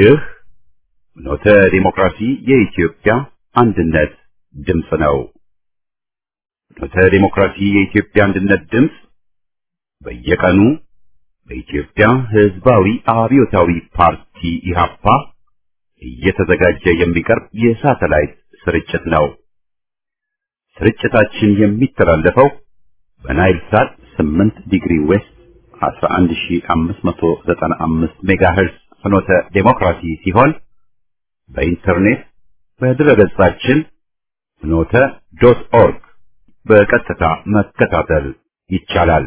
ይህ ኖተ ዲሞክራሲ የኢትዮጵያ አንድነት ድምፅ ነው። ኖተ ዲሞክራሲ የኢትዮጵያ አንድነት ድምፅ በየቀኑ በኢትዮጵያ ሕዝባዊ አብዮታዊ ፓርቲ ኢህአፓ እየተዘጋጀ የሚቀርብ የሳተላይት ስርጭት ነው። ስርጭታችን የሚተላለፈው በናይል ሳት 8 ዲግሪ ዌስት 11595 ሜጋሄርዝ ፍኖተ ዴሞክራሲ ሲሆን በኢንተርኔት በድረገጻችን ፍኖተ ዶት ኦርግ በቀጥታ መከታተል ይቻላል።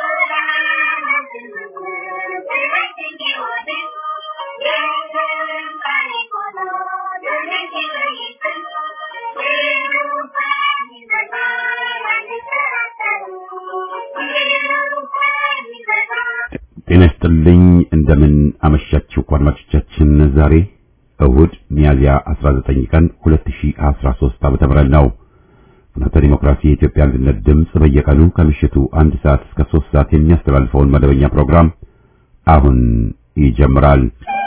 ጤና ይስጥልኝ። እንደምን አመሻችሁ አድማጮቻችን። ዛሬ እሁድ ሚያዝያ 19 ቀን 2013 ዓመተ ምህረት ነው። ፍኖተ ዲሞክራሲ የኢትዮጵያ አንድነት ድምፅ በየቀኑ ከምሽቱ አንድ ሰዓት እስከ 3 ሰዓት የሚያስተላልፈውን መደበኛ ፕሮግራም አሁን ይጀምራል።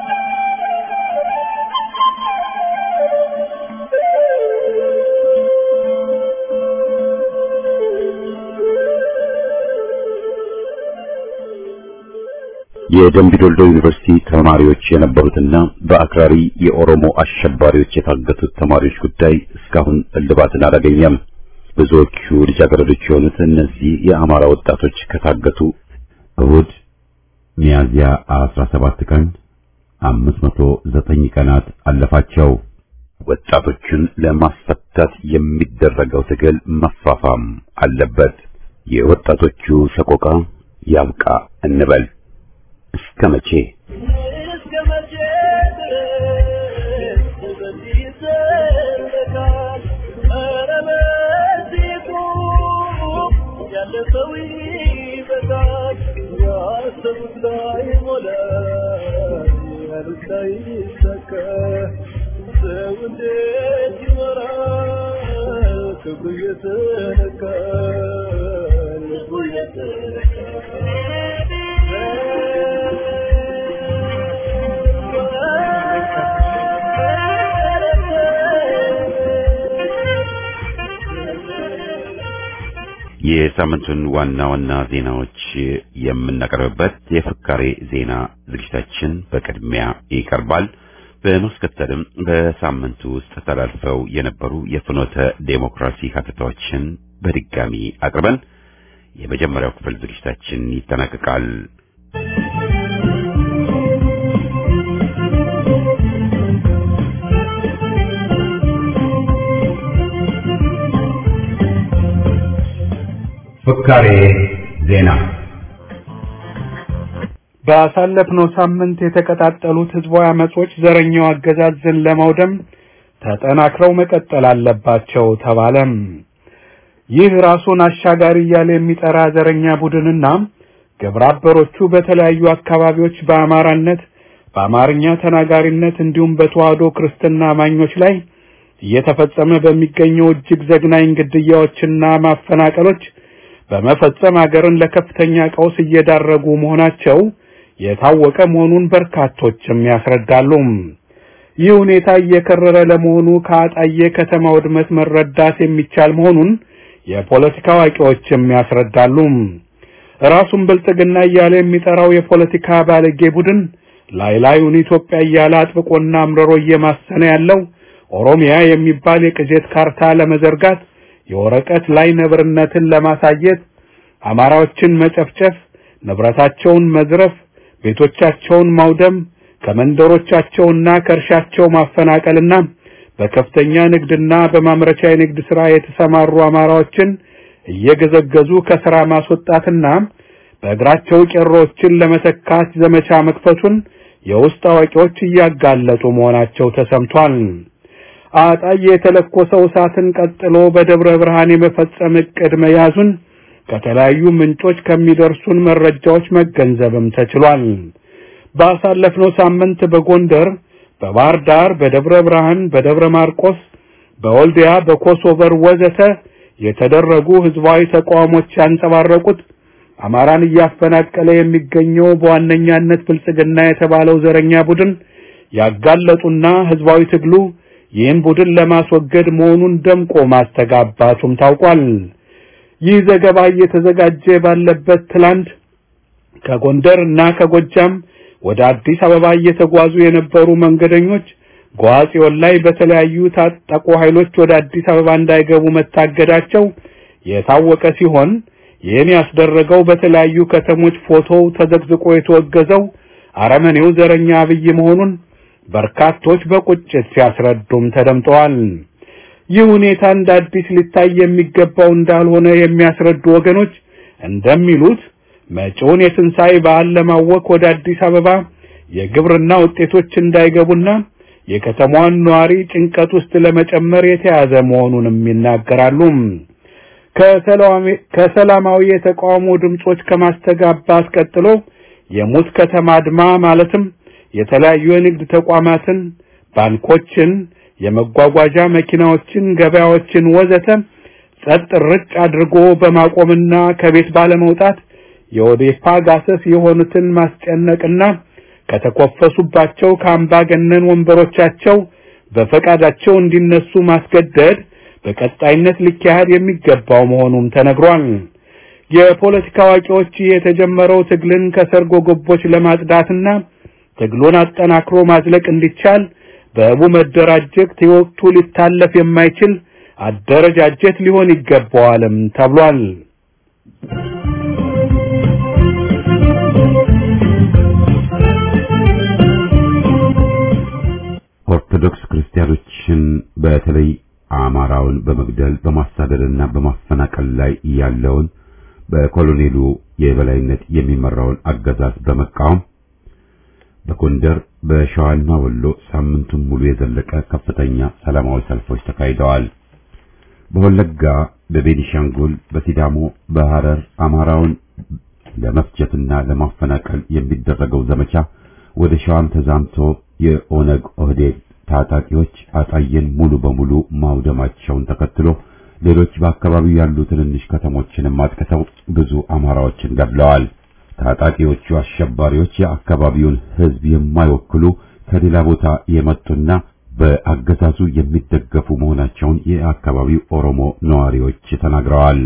የደምቢ ዶልዶ ዩኒቨርሲቲ ተማሪዎች የነበሩትና በአክራሪ የኦሮሞ አሸባሪዎች የታገቱት ተማሪዎች ጉዳይ እስካሁን እልባትን አላገኘም። ብዙዎቹ ልጃገረዶች የሆኑት እነዚህ የአማራ ወጣቶች ከታገቱ እሁድ ሚያዝያ 17 ቀን 509 ቀናት አለፋቸው። ወጣቶቹን ለማስፈታት የሚደረገው ትግል መፋፋም አለበት። የወጣቶቹ ሰቆቃ ያብቃ እንበል። እስከ መቼ ክብሩ የተነካ ልቡ የተነካ የሳምንቱን ዋና ዋና ዜናዎች የምናቀርብበት የፍካሬ ዜና ዝግጅታችን በቅድሚያ ይቀርባል። በማስከተልም በሳምንቱ ውስጥ ተላልፈው የነበሩ የፍኖተ ዴሞክራሲ ሀተታዎችን በድጋሚ አቅርበን የመጀመሪያው ክፍል ዝግጅታችን ይጠናቀቃል። ፍካሬ ዜና ባሳለፍነው ሳምንት የተቀጣጠሉት ህዝባዊ አመጾች ዘረኛው አገዛዝን ለማውደም ተጠናክረው መቀጠል አለባቸው ተባለም። ይህ ራሱን አሻጋሪ እያለ የሚጠራ ዘረኛ ቡድንና ግብረ አበሮቹ በተለያዩ አካባቢዎች በአማራነት በአማርኛ ተናጋሪነት እንዲሁም በተዋህዶ ክርስትና አማኞች ላይ እየተፈጸመ በሚገኘው እጅግ ዘግናኝ ግድያዎችና ማፈናቀሎች በመፈጸም አገርን ለከፍተኛ ቀውስ እየዳረጉ መሆናቸው የታወቀ መሆኑን በርካቶችም ያስረዳሉ። ይህ ሁኔታ እየከረረ ለመሆኑ ከአጣዬ ከተማ ውድመት መረዳት የሚቻል መሆኑን የፖለቲካ አዋቂዎችም ያስረዳሉ። ራሱን ብልጽግና እያለ የሚጠራው የፖለቲካ ባለጌ ቡድን ላይ ላዩን ኢትዮጵያ እያለ አጥብቆና አምርሮ እየማሰነ ያለው ኦሮሚያ የሚባል የቅዠት ካርታ ለመዘርጋት የወረቀት ላይ ነብርነትን ለማሳየት አማራዎችን መጨፍጨፍ፣ ንብረታቸውን መዝረፍ፣ ቤቶቻቸውን ማውደም፣ ከመንደሮቻቸውና ከእርሻቸው ማፈናቀልና በከፍተኛ ንግድና በማምረቻ የንግድ ሥራ የተሰማሩ አማራዎችን እየገዘገዙ ከሥራ ማስወጣትና በእግራቸው ቄሮዎችን ለመተካት ዘመቻ መክፈቱን የውስጥ አዋቂዎች እያጋለጡ መሆናቸው ተሰምቷል። አጣዬ የተለኮሰው እሳትን ቀጥሎ በደብረ ብርሃን የመፈጸም ዕቅድ መያዙን ከተለያዩ ምንጮች ከሚደርሱን መረጃዎች መገንዘብም ተችሏል። ባሳለፍነው ሳምንት በጎንደር፣ በባህር ዳር፣ በደብረ ብርሃን፣ በደብረ ማርቆስ፣ በወልዲያ፣ በኮሶቨር ወዘተ የተደረጉ ህዝባዊ ተቃውሞች ያንጸባረቁት አማራን እያፈናቀለ የሚገኘው በዋነኛነት ብልጽግና የተባለው ዘረኛ ቡድን ያጋለጡና ህዝባዊ ትግሉ ይህን ቡድን ለማስወገድ መሆኑን ደምቆ ማስተጋባቱም ታውቋል። ይህ ዘገባ እየተዘጋጀ ባለበት ትላንት ከጎንደር እና ከጎጃም ወደ አዲስ አበባ እየተጓዙ የነበሩ መንገደኞች ጓጽዮን ላይ በተለያዩ ታጠቁ ኃይሎች ወደ አዲስ አበባ እንዳይገቡ መታገዳቸው የታወቀ ሲሆን ይህን ያስደረገው በተለያዩ ከተሞች ፎቶው ተዘግዝቆ የተወገዘው አረመኔው ዘረኛ አብይ መሆኑን በርካቶች በቁጭት ሲያስረዱም ተደምጠዋል። ይህ ሁኔታ እንደ አዲስ ሊታይ የሚገባው እንዳልሆነ የሚያስረዱ ወገኖች እንደሚሉት መጪውን የትንሣኤ በዓል ለማወክ ወደ አዲስ አበባ የግብርና ውጤቶች እንዳይገቡና የከተማዋን ነዋሪ ጭንቀት ውስጥ ለመጨመር የተያዘ መሆኑንም ይናገራሉ። ከሰላማዊ የተቃውሞ ድምጾች ከማስተጋባት ቀጥሎ የሙት ከተማ አድማ ማለትም የተለያዩ የንግድ ተቋማትን፣ ባንኮችን፣ የመጓጓዣ መኪናዎችን፣ ገበያዎችን ወዘተ ጸጥ ርጭ አድርጎ በማቆምና ከቤት ባለመውጣት የኦዴፓ ጋሰስ የሆኑትን ማስጨነቅና ከተኮፈሱባቸው ከአምባገነን ወንበሮቻቸው በፈቃዳቸው እንዲነሱ ማስገደድ በቀጣይነት ሊካሄድ የሚገባው መሆኑም ተነግሯል። የፖለቲካ አዋቂዎች የተጀመረው ትግልን ከሰርጎ ገቦች ለማጽዳትና ትግሉን አጠናክሮ ማዝለቅ እንዲቻል በህቡ መደራጀት የወቅቱ ሊታለፍ የማይችል አደረጃጀት ሊሆን ይገባዋልም ተብሏል። ኦርቶዶክስ ክርስቲያኖችን በተለይ አማራውን በመግደል በማሳደድና በማፈናቀል ላይ ያለውን በኮሎኔሉ የበላይነት የሚመራውን አገዛዝ በመቃወም በጎንደር በሸዋና ወሎ ሳምንቱን ሙሉ የዘለቀ ከፍተኛ ሰላማዊ ሰልፎች ተካሂደዋል። በወለጋ፣ በቤኒሻንጉል፣ በሲዳሞ፣ በሐረር አማራውን ለመፍጀትና ለማፈናቀል የሚደረገው ዘመቻ ወደ ሸዋም ተዛምቶ የኦነግ ኦህዴድ ታጣቂዎች አጣየን ሙሉ በሙሉ ማውደማቸውን ተከትሎ ሌሎች በአካባቢው ያሉ ትንንሽ ከተሞችንም አጥቅተው ብዙ አማራዎችን ገድለዋል። ታጣቂዎቹ አሸባሪዎች የአካባቢውን ሕዝብ የማይወክሉ ከሌላ ቦታ የመጡና በአገዛዙ የሚደገፉ መሆናቸውን የአካባቢው ኦሮሞ ነዋሪዎች ተናግረዋል።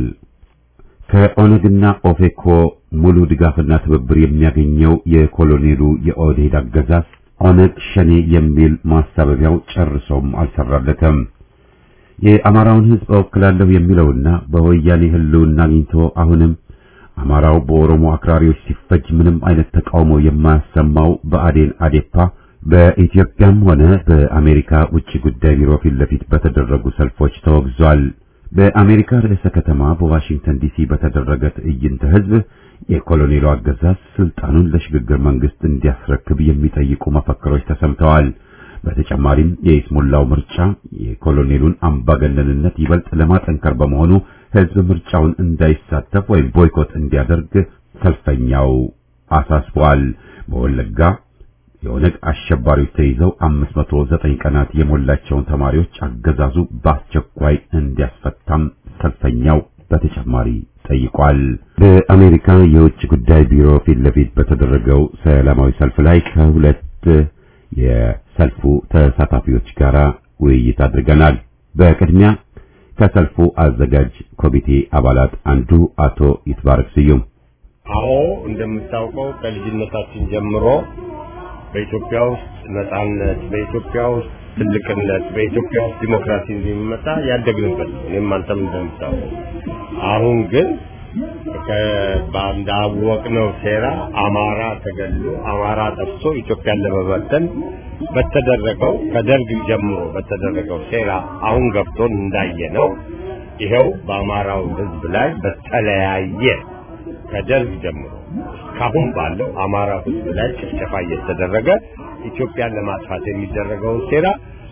ከኦነግና ኦፌኮ ሙሉ ድጋፍና ትብብር የሚያገኘው የኮሎኔሉ የኦህዴድ አገዛዝ ኦነግ ሸኔ የሚል ማሳበቢያው ጨርሶም አልሰራለትም። የአማራውን ሕዝብ እወክላለሁ የሚለውና በወያኔ ህልውና አግኝቶ አሁንም አማራው በኦሮሞ አክራሪዎች ሲፈጅ ምንም አይነት ተቃውሞ የማያሰማው በአዴን አዴፓ በኢትዮጵያም ሆነ በአሜሪካ ውጭ ጉዳይ ቢሮ ፊት ለፊት በተደረጉ ሰልፎች ተወግዟል። በአሜሪካ ርዕሰ ከተማ በዋሽንግተን ዲሲ በተደረገ ትዕይንተ ህዝብ የኮሎኔሉ አገዛዝ ስልጣኑን ለሽግግር መንግስት እንዲያስረክብ የሚጠይቁ መፈክሮች ተሰምተዋል። በተጨማሪም የኢስሙላው ምርጫ የኮሎኔሉን አምባገነንነት ይበልጥ ለማጠንከር በመሆኑ ህዝብ ምርጫውን እንዳይሳተፍ ወይም ቦይኮት እንዲያደርግ ሰልፈኛው አሳስቧል። በወለጋ የኦነግ አሸባሪዎች ተይዘው 509 ቀናት የሞላቸውን ተማሪዎች አገዛዙ በአስቸኳይ እንዲያስፈታም ሰልፈኛው በተጨማሪ ጠይቋል። በአሜሪካ የውጭ ጉዳይ ቢሮ ፊት ለፊት በተደረገው ሰላማዊ ሰልፍ ላይ ከሁለት የሰልፉ ተሳታፊዎች ጋር ውይይት አድርገናል። በቅድሚያ ከሰልፉ አዘጋጅ ኮሚቴ አባላት አንዱ አቶ ይትባረክ ስዩም አዎ እንደምታውቀው ከልጅነታችን ጀምሮ በኢትዮጵያ ውስጥ ነጻነት፣ በኢትዮጵያ ውስጥ ትልቅነት፣ በኢትዮጵያ ውስጥ ዲሞክራሲ እንደሚመጣ ያደግንበት ነው። እኔም አንተም እንደምታውቀው አሁን ግን እንዳወቅነው ሴራ አማራ ተገሎ አማራ ጠፍቶ ኢትዮጵያን ለመበተን በተደረገው ከደርግ ጀምሮ በተደረገው ሴራ አሁን ገብቶን እንዳየነው ይኸው በአማራው ሕዝብ ላይ በተለያየ ከደርግ ጀምሮ እስካሁን ባለው አማራ ሕዝብ ላይ ጭፍጨፋ እየተደረገ ኢትዮጵያን ለማጥፋት የሚደረገውን ሴራ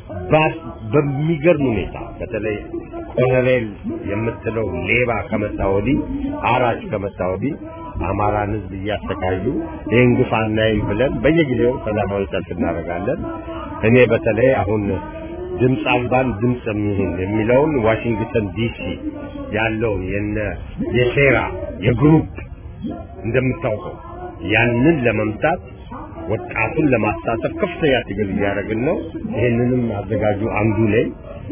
በሚገርም ሁኔታ በተለይ ኮሎኔል የምትለው ሌባ ከመጣ ወዲህ አራጅ ከመጣ ወዲህ አማራን ህዝብ እያሰቃዩ ይህን ግፍ አናይም ብለን በየጊዜው ሰላማዊ ሰልፍ እናደርጋለን። እኔ በተለይ አሁን ድምፅ አልባን ድምፅ የሚሆን የሚለውን ዋሽንግተን ዲሲ ያለውን የነ የሴራ የግሩፕ እንደምታውቀው ያንን ለመምታት ወጣቱን ለማሳተፍ ከፍተኛ ትግል እያደረግን ነው። ይህንንም አዘጋጁ አንዱ ላይ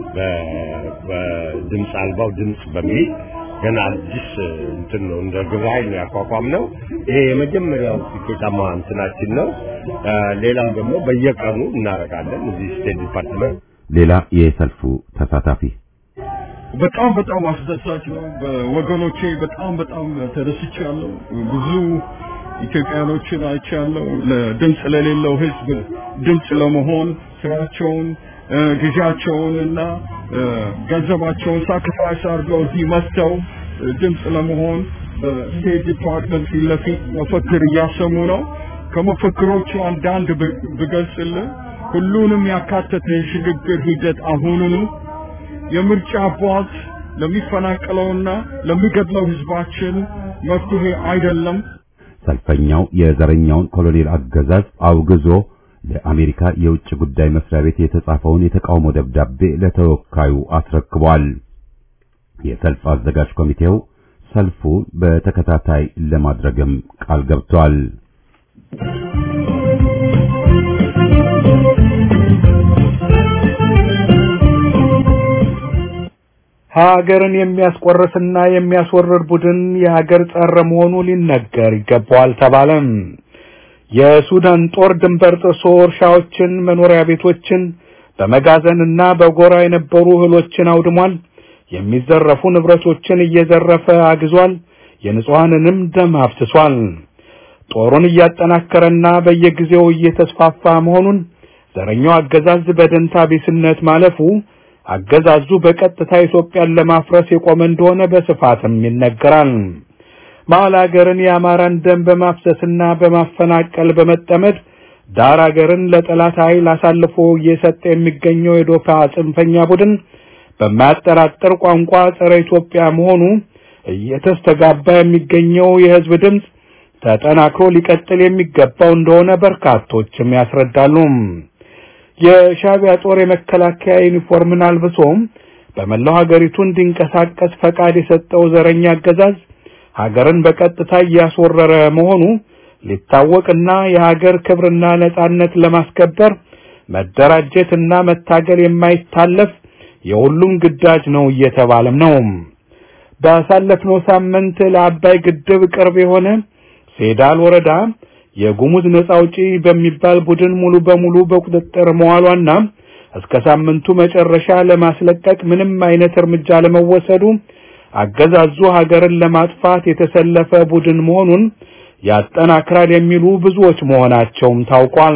በድምፅ አልባው ድምፅ በሚል ገና አዲስ እንትን ነው እንደ ግብረ ኃይል ነው ያቋቋም ነው። ይሄ የመጀመሪያው ስኬታማ እንትናችን ነው። ሌላም ደግሞ በየቀኑ እናደርጋለን እዚህ ስቴት ዲፓርትመንት። ሌላ የሰልፉ ተሳታፊ በጣም በጣም አስደሳች ነው። በወገኖቼ በጣም በጣም ተደስቻለሁ። ብዙ ኢትዮጵያኖችን አይቻለሁ። ለድምፅ ለሌለው ህዝብ ድምፅ ለመሆን ስራቸውን ጊዜያቸውን እና ገንዘባቸውን ሳክሪፋይስ አድርገው እዚህ መጥተው ድምፅ ለመሆን በስቴት ዲፓርትመንት ፊት ለፊት መፈክር እያሰሙ ነው። ከመፈክሮቹ አንዳንድ ብገልጽልህ ሁሉንም ያካተተ የሽግግር ሂደት አሁኑኑ የምርጫ ቦርድ ለሚፈናቀለውና ለሚገድለው ህዝባችን መፍትሄ አይደለም። ሰልፈኛው የዘረኛውን ኮሎኔል አገዛዝ አውግዞ ለአሜሪካ የውጭ ጉዳይ መስሪያ ቤት የተጻፈውን የተቃውሞ ደብዳቤ ለተወካዩ አስረክቧል። የሰልፍ አዘጋጅ ኮሚቴው ሰልፉ በተከታታይ ለማድረግም ቃል ገብቷል። ሀገርን የሚያስቆርስና የሚያስወርድ ቡድን የሀገር ጸረ መሆኑ ሊነገር ይገባዋል ተባለም። የሱዳን ጦር ድንበር ጥሶ እርሻዎችን፣ መኖሪያ ቤቶችን በመጋዘንና በጎራ የነበሩ እህሎችን አውድሟል። የሚዘረፉ ንብረቶችን እየዘረፈ አግዟል። የንጹሐንንም ደም አፍስሷል። ጦሩን እያጠናከረና በየጊዜው እየተስፋፋ መሆኑን ዘረኛው አገዛዝ በደንታ ቢስነት ማለፉ አገዛዙ በቀጥታ ኢትዮጵያን ለማፍረስ የቆመ እንደሆነ በስፋትም ይነገራል። መሀል ሀገርን የአማራን ደም በማፍሰስና በማፈናቀል በመጠመድ ዳር ሀገርን ለጠላት ኃይል አሳልፎ እየሰጠ የሚገኘው የዶፓ ጽንፈኛ ቡድን በማያጠራጥር ቋንቋ ጸረ ኢትዮጵያ መሆኑ እየተስተጋባ የሚገኘው የህዝብ ድምፅ ተጠናክሮ ሊቀጥል የሚገባው እንደሆነ በርካቶችም ያስረዳሉ። የሻዕቢያ ጦር የመከላከያ ዩኒፎርምን አልብሶም በመላው ሀገሪቱ እንዲንቀሳቀስ ፈቃድ የሰጠው ዘረኛ አገዛዝ ሀገርን በቀጥታ እያስወረረ መሆኑ ሊታወቅና የሀገር ክብርና ነጻነት ለማስከበር መደራጀትና መታገል የማይታለፍ የሁሉም ግዳጅ ነው እየተባለም ነው። ባሳለፍነው ሳምንት ለአባይ ግድብ ቅርብ የሆነ ሴዳል ወረዳ የጉሙዝ ነጻ አውጪ በሚባል ቡድን ሙሉ በሙሉ በቁጥጥር መዋሏና እስከ ሳምንቱ መጨረሻ ለማስለቀቅ ምንም አይነት እርምጃ ለመወሰዱ አገዛዙ ሀገርን ለማጥፋት የተሰለፈ ቡድን መሆኑን ያጠናክራል የሚሉ ብዙዎች መሆናቸውም ታውቋል።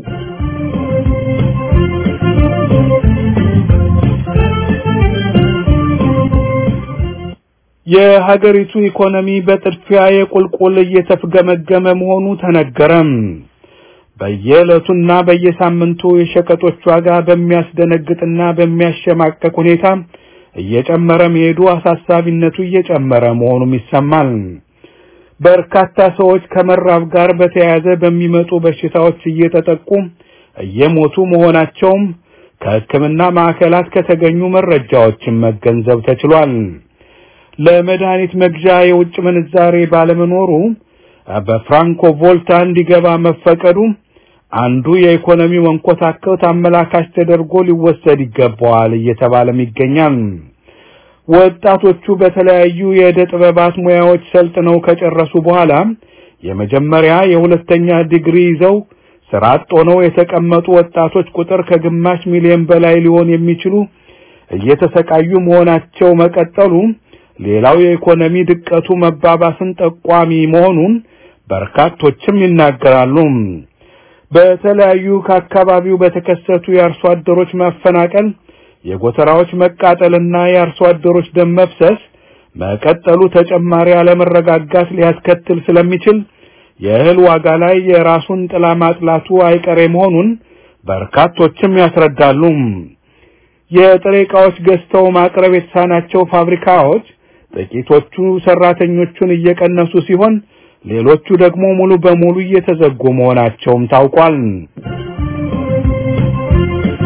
የሀገሪቱ ኢኮኖሚ በጥድፊያ የቁልቁል እየተፍገመገመ መሆኑ ተነገረም። በየዕለቱና በየሳምንቱ የሸቀጦች ዋጋ በሚያስደነግጥና በሚያሸማቀቅ ሁኔታ እየጨመረ መሄዱ አሳሳቢነቱ እየጨመረ መሆኑም ይሰማል። በርካታ ሰዎች ከመራብ ጋር በተያያዘ በሚመጡ በሽታዎች እየተጠቁ እየሞቱ መሆናቸውም ከሕክምና ማዕከላት ከተገኙ መረጃዎችን መገንዘብ ተችሏል። ለመድኃኒት መግዣ የውጭ ምንዛሬ ባለመኖሩ በፍራንኮ ቮልታ እንዲገባ መፈቀዱ አንዱ የኢኮኖሚ መንኮታከት አመላካች ተደርጎ ሊወሰድ ይገባዋል እየተባለም ይገኛል። ወጣቶቹ በተለያዩ የዕደ ጥበባት ሙያዎች ሰልጥነው ከጨረሱ በኋላ የመጀመሪያ የሁለተኛ ዲግሪ ይዘው ስራ አጥ ሆነው የተቀመጡ ወጣቶች ቁጥር ከግማሽ ሚሊዮን በላይ ሊሆን የሚችሉ እየተሰቃዩ መሆናቸው መቀጠሉ ሌላው የኢኮኖሚ ድቀቱ መባባስን ጠቋሚ መሆኑን በርካቶችም ይናገራሉ። በተለያዩ ከአካባቢው በተከሰቱ የአርሶ አደሮች ማፈናቀል፣ የጎተራዎች መቃጠልና የአርሶ አደሮች ደም መፍሰስ መቀጠሉ ተጨማሪ አለመረጋጋት ሊያስከትል ስለሚችል የእህል ዋጋ ላይ የራሱን ጥላ ማጥላቱ አይቀሬ መሆኑን በርካቶችም ያስረዳሉ። የጥሬ ዕቃዎች ገዝተው ማቅረብ የተሳናቸው ፋብሪካዎች ጥቂቶቹ ሰራተኞቹን እየቀነሱ ሲሆን ሌሎቹ ደግሞ ሙሉ በሙሉ እየተዘጉ መሆናቸውም ታውቋል።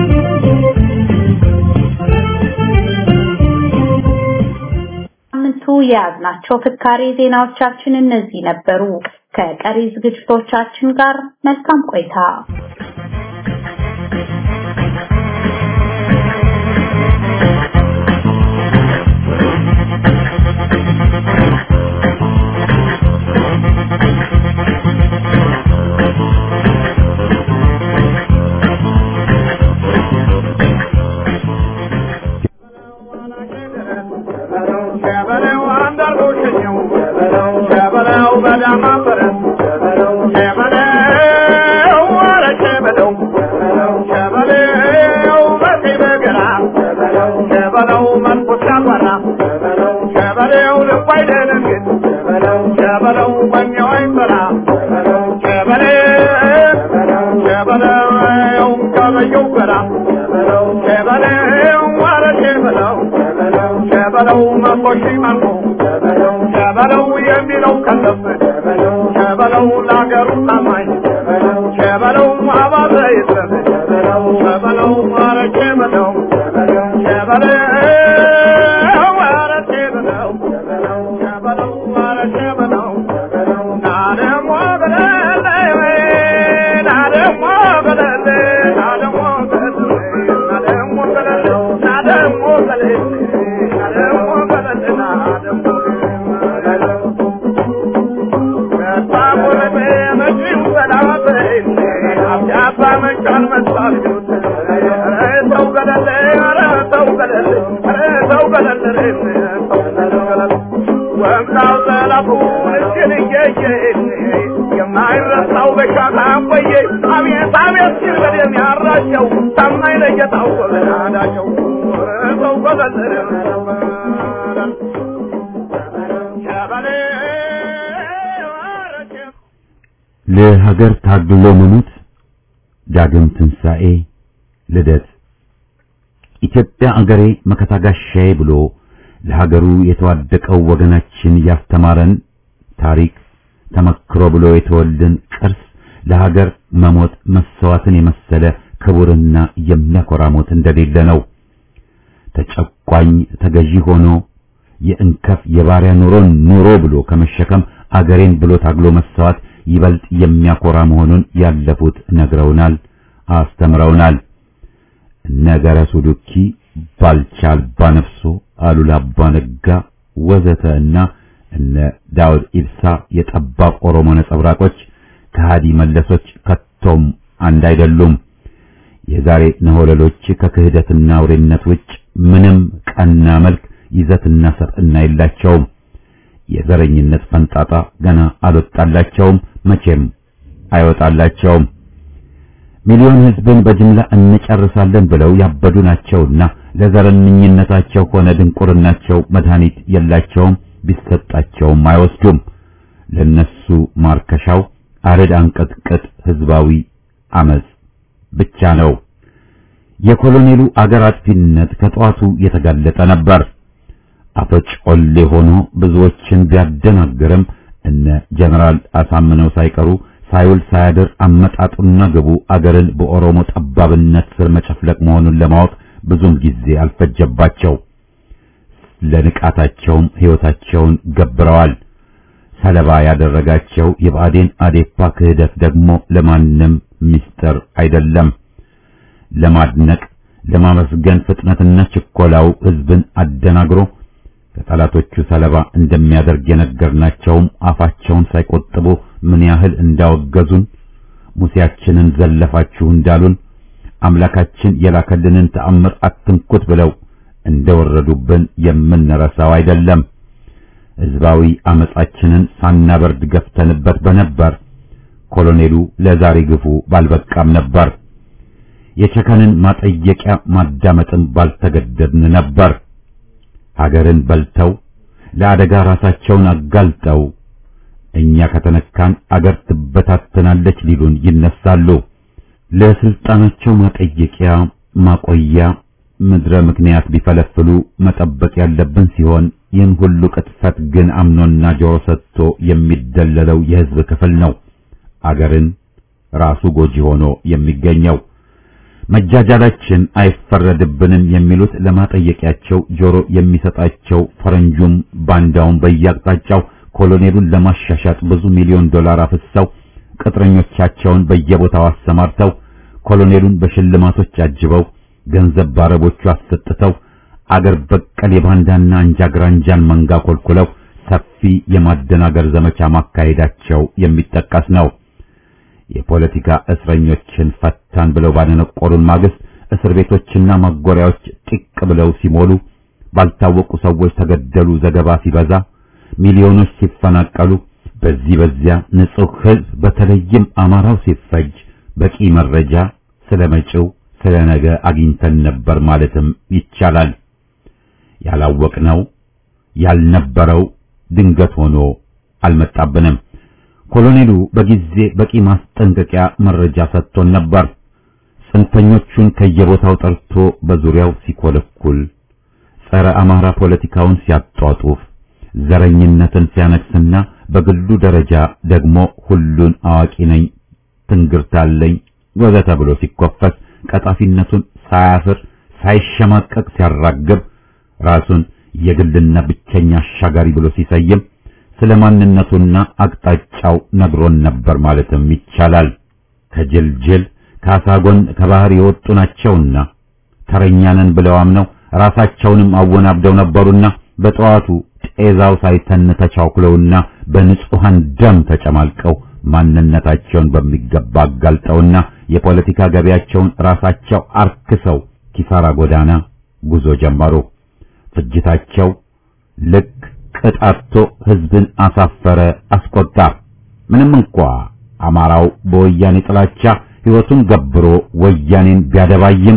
ሳምንቱ የያዝናቸው ፍካሬ ዜናዎቻችን እነዚህ ነበሩ። ከቀሪ ዝግጅቶቻችን ጋር መልካም ቆይታ። ለሀገር ታግሎ መሞት ዳግም ትንሣኤ ልደት ኢትዮጵያ አገሬ መከታ ጋሻዬ ብሎ ለሀገሩ የተዋደቀው ወገናችን ያስተማረን ታሪክ ተመክሮ ብሎ የተወልን ቅርስ ለሀገር መሞት መሰዋትን የመሰለ ክቡርና የሚያኮራ ሞት እንደሌለ ነው። ተጨቋኝ ተገዢ ሆኖ የእንከፍ የባሪያ ኑሮን ኑሮ ብሎ ከመሸከም አገሬን ብሎ ታግሎ መሰዋት ይበልጥ የሚያኮራ መሆኑን ያለፉት ነግረውናል፣ አስተምረውናል። ነገረ ሱዱኪ፣ ባልቻ አልባ ነፍሶ፣ አሉላ አባ ነጋ ወዘተ እና እነ ዳውድ ኢብሳ የጠባብ ኦሮሞ ነጸብራቆች ከሃዲ መለሶች ከቶም አንድ አይደሉም። የዛሬ ነሆለሎች ከክህደትና አውሬነት ውጭ ምንም ቀና መልክ ይዘትና ሰጥና የላቸውም። የዘረኝነት ፈንጣጣ ገና አልወጣላቸውም፣ መቼም አይወጣላቸውም። ሚሊዮን ሕዝብን በጅምላ እንጨርሳለን ብለው ያበዱ ናቸውና ለዘረኝነታቸው ሆነ ድንቁርናቸው መድኃኒት የላቸውም፣ ቢሰጣቸውም አይወስዱም። ለነሱ ማርከሻው አረድ አንቀጥቅጥ ህዝባዊ አመጽ ብቻ ነው። የኮሎኔሉ አገር አጥፊነት ከጠዋቱ የተጋለጠ ነበር። አፈጮሌ ሆኖ ብዙዎችን ቢያደናግርም እነ ጀነራል አሳምነው ሳይቀሩ ሳይውል ሳያድር አመጣጡና ግቡ አገርን በኦሮሞ ጠባብነት ስር መጨፍለቅ መሆኑን ለማወቅ ብዙም ጊዜ አልፈጀባቸው። ለንቃታቸውም ሕይወታቸውን ገብረዋል። ሰለባ ያደረጋቸው የብአዴን አዴፓ ክህደት ደግሞ ለማንም ምስጢር አይደለም። ለማድነቅ ለማመስገን ፍጥነትና ችኮላው ህዝብን አደናግሮ ከጠላቶቹ ሰለባ እንደሚያደርግ የነገርናቸውም አፋቸውን ሳይቆጥቡ ምን ያህል እንዳወገዙን ሙሴያችንን ዘለፋችሁ እንዳሉን አምላካችን የላከልንን ተአምር አትንኩት ብለው እንደወረዱብን የምንረሳው አይደለም። ህዝባዊ አመጻችንን ሳናበርድ ገፍተንበት በነበር ኮሎኔሉ ለዛሬ ግፉ ባልበቃም ነበር። የቸከንን ማጠየቂያ ማዳመጥን ባልተገደድን ነበር። ሀገርን በልተው ለአደጋ ራሳቸውን አጋልጠው እኛ ከተነካን አገር ትበታተናለች ሊሉን ይነሳሉ። ለስልጣናቸው ማጠየቂያ ማቆያ ምድረ ምክንያት ቢፈለፍሉ መጠበቅ ያለብን ሲሆን ይህን ሁሉ ቅጥፈት ግን አምኖና ጆሮ ሰጥቶ የሚደለለው የህዝብ ክፍል ነው። አገርን ራሱ ጎጂ ሆኖ የሚገኘው መጃጃላችን አይፈረድብንም የሚሉት ለማጠየቂያቸው ጆሮ የሚሰጣቸው ፈረንጁም ባንዳውን በየአቅጣጫው ኮሎኔሉን ለማሻሻጥ ብዙ ሚሊዮን ዶላር አፍሰው ቅጥረኞቻቸውን በየቦታው አሰማርተው ኮሎኔሉን በሽልማቶች አጅበው ገንዘብ ባረቦቹ አሰጥተው አገር በቀል የባንዳና አንጃ ግራንጃን መንጋ ኮልኩለው ሰፊ የማደናገር ዘመቻ ማካሄዳቸው የሚጠቀስ ነው። የፖለቲካ እስረኞችን ፈታን ብለው ባደነቆሩን ማግስት እስር ቤቶችና ማጎሪያዎች ጢቅ ብለው ሲሞሉ፣ ባልታወቁ ሰዎች ተገደሉ ዘገባ ሲበዛ፣ ሚሊዮኖች ሲፈናቀሉ፣ በዚህ በዚያ ንጹህ ሕዝብ በተለይም አማራው ሲፈጅ በቂ መረጃ ስለ መጪው ስለ ነገ አግኝተን ነበር ማለትም ይቻላል። ያላወቅነው ያልነበረው ድንገት ሆኖ አልመጣብንም። ኮሎኔሉ በጊዜ በቂ ማስጠንቀቂያ መረጃ ሰጥቶን ነበር። ጽንፈኞቹን ከየቦታው ጠርቶ በዙሪያው ሲኮለኩል፣ ጸረ አማራ ፖለቲካውን ሲያጧጡፍ፣ ዘረኝነትን ሲያነግስና በግሉ ደረጃ ደግሞ ሁሉን አዋቂ ነኝ፣ ትንግርት አለኝ ወዘተ ብሎ ሲኮፈስ ቀጣፊነቱን ሳያፍር ሳይሸማቀቅ ሲያራግብ ራሱን የግልና ብቸኛ አሻጋሪ ብሎ ሲሰይም ስለ ማንነቱና አቅጣጫው ነግሮን ነበር ማለትም ይቻላል። ከጅልጅል ከአሳጎን ከባህር የወጡ ናቸውና ተረኛነን ብለው አምነው ራሳቸውንም አወናብደው ነበሩና በጠዋቱ ጤዛው ሳይተን ተቻኩለውና በንጹሐን ደም ተጨማልቀው ማንነታቸውን በሚገባ አጋልጠውና የፖለቲካ ገቢያቸውን ራሳቸው አርክሰው ኪሳራ ጎዳና ጉዞ ጀመሩ። ፍጅታቸው ልክ ቅጣቶ ሕዝብን አሳፈረ፣ አስቆጣ። ምንም እንኳ አማራው በወያኔ ጥላቻ ሕይወቱን ገብሮ ወያኔን ቢያደባይም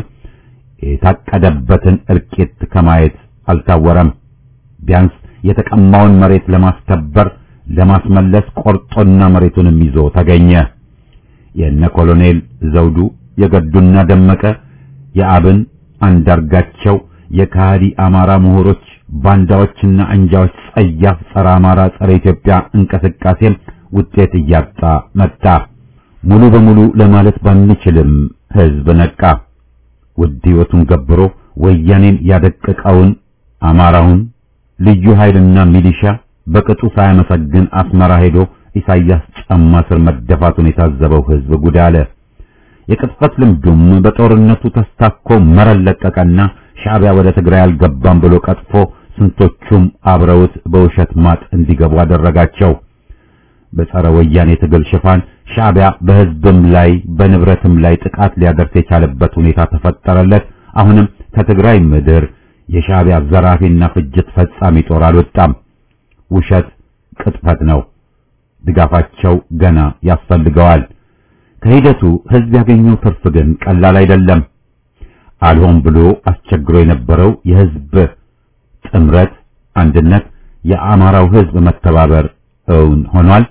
የታቀደበትን እልቂት ከማየት አልታወረም። ቢያንስ የተቀማውን መሬት ለማስከበር ለማስመለስ ቆርጦና መሬቱንም ይዞ ተገኘ። የነ ኮሎኔል ዘውዱ የገዱና ደመቀ የአብን አንዳርጋቸው የካሃዲ አማራ ምሁሮች ባንዳዎችና አንጃዎች ጸያፍ ጸረ አማራ ጸረ ኢትዮጵያ እንቅስቃሴም ውጤት እያጣ መጣ። ሙሉ በሙሉ ለማለት ባንችልም ሕዝብ ነቃ። ውድ ሕይወቱን ገብሮ ወያኔን ያደቀቀውን አማራውን ልዩ ኃይልና ሚሊሻ በቅጡ ሳያመሰግን አስመራ ሄዶ ኢሳያስ ጫማ ስር መደፋቱን የታዘበው ሕዝብ ጉድ አለ። የቅጥፈት ልምዱም በጦርነቱ ተስታኮ መረን ለቀቀና ሻዕቢያ ወደ ትግራይ አልገባም ብሎ ቀጥፎ ስንቶቹም አብረውት በውሸት ማጥ እንዲገቡ አደረጋቸው። በጸረ ወያኔ ትግል ሽፋን ሻዕቢያ በሕዝብም ላይ በንብረትም ላይ ጥቃት ሊያደርስ የቻለበት ሁኔታ ተፈጠረለት። አሁንም ከትግራይ ምድር የሻዕቢያ ዘራፊና ፍጅት ፈጻሚ ጦር አልወጣም። ውሸት ቅጥፈት ነው። ድጋፋቸው ገና ያስፈልገዋል። ከሂደቱ ሕዝብ ያገኘው ትርፍ ግን ቀላል አይደለም። አልሆን ብሎ አስቸግሮ የነበረው የሕዝብ ጥምረት፣ አንድነት፣ የአማራው ሕዝብ መተባበር እውን ሆኗል።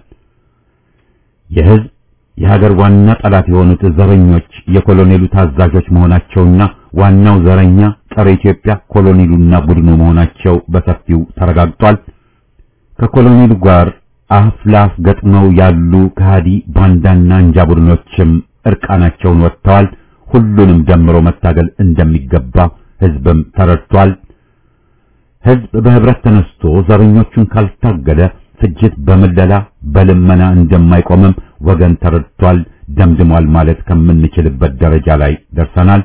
የሕዝብ የሀገር ዋና ጠላት የሆኑት ዘረኞች የኮሎኔሉ ታዛዦች መሆናቸውና ዋናው ዘረኛ ጸረ ኢትዮጵያ ኮሎኔሉና ቡድኑ መሆናቸው በሰፊው ተረጋግጧል። ከኮሎኔሉ ጋር አፍ ለአፍ ገጥመው ያሉ ከሃዲ ባንዳና አንጃ ቡድኖችም እርቃናቸውን ወጥተዋል። ሁሉንም ደምሮ መታገል እንደሚገባ ሕዝብም ተረድቷል። ሕዝብ በህብረት ተነስቶ ዘረኞቹን ካልታገለ ፍጅት በምለላ በልመና እንደማይቆምም ወገን ተረድቷል፣ ደምድሟል ማለት ከምንችልበት ደረጃ ላይ ደርሰናል።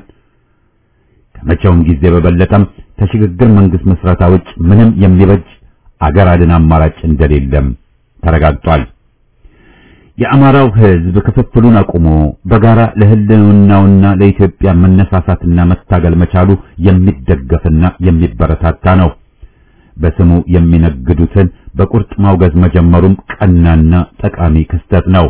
ከመቼውም ጊዜ በበለጠም ከሽግግር መንግስት መስረታ ውጭ ምንም የሚበጅ አገር አድን አማራጭ እንደሌለም ተረጋግጧል። የአማራው ሕዝብ ክፍፍሉን አቁሞ በጋራ ለህልውናውና ለኢትዮጵያ መነሳሳትና መታገል መቻሉ የሚደገፍና የሚበረታታ ነው። በስሙ የሚነግዱትን በቁርጥ ማውገዝ መጀመሩም ቀናና ጠቃሚ ክስተት ነው።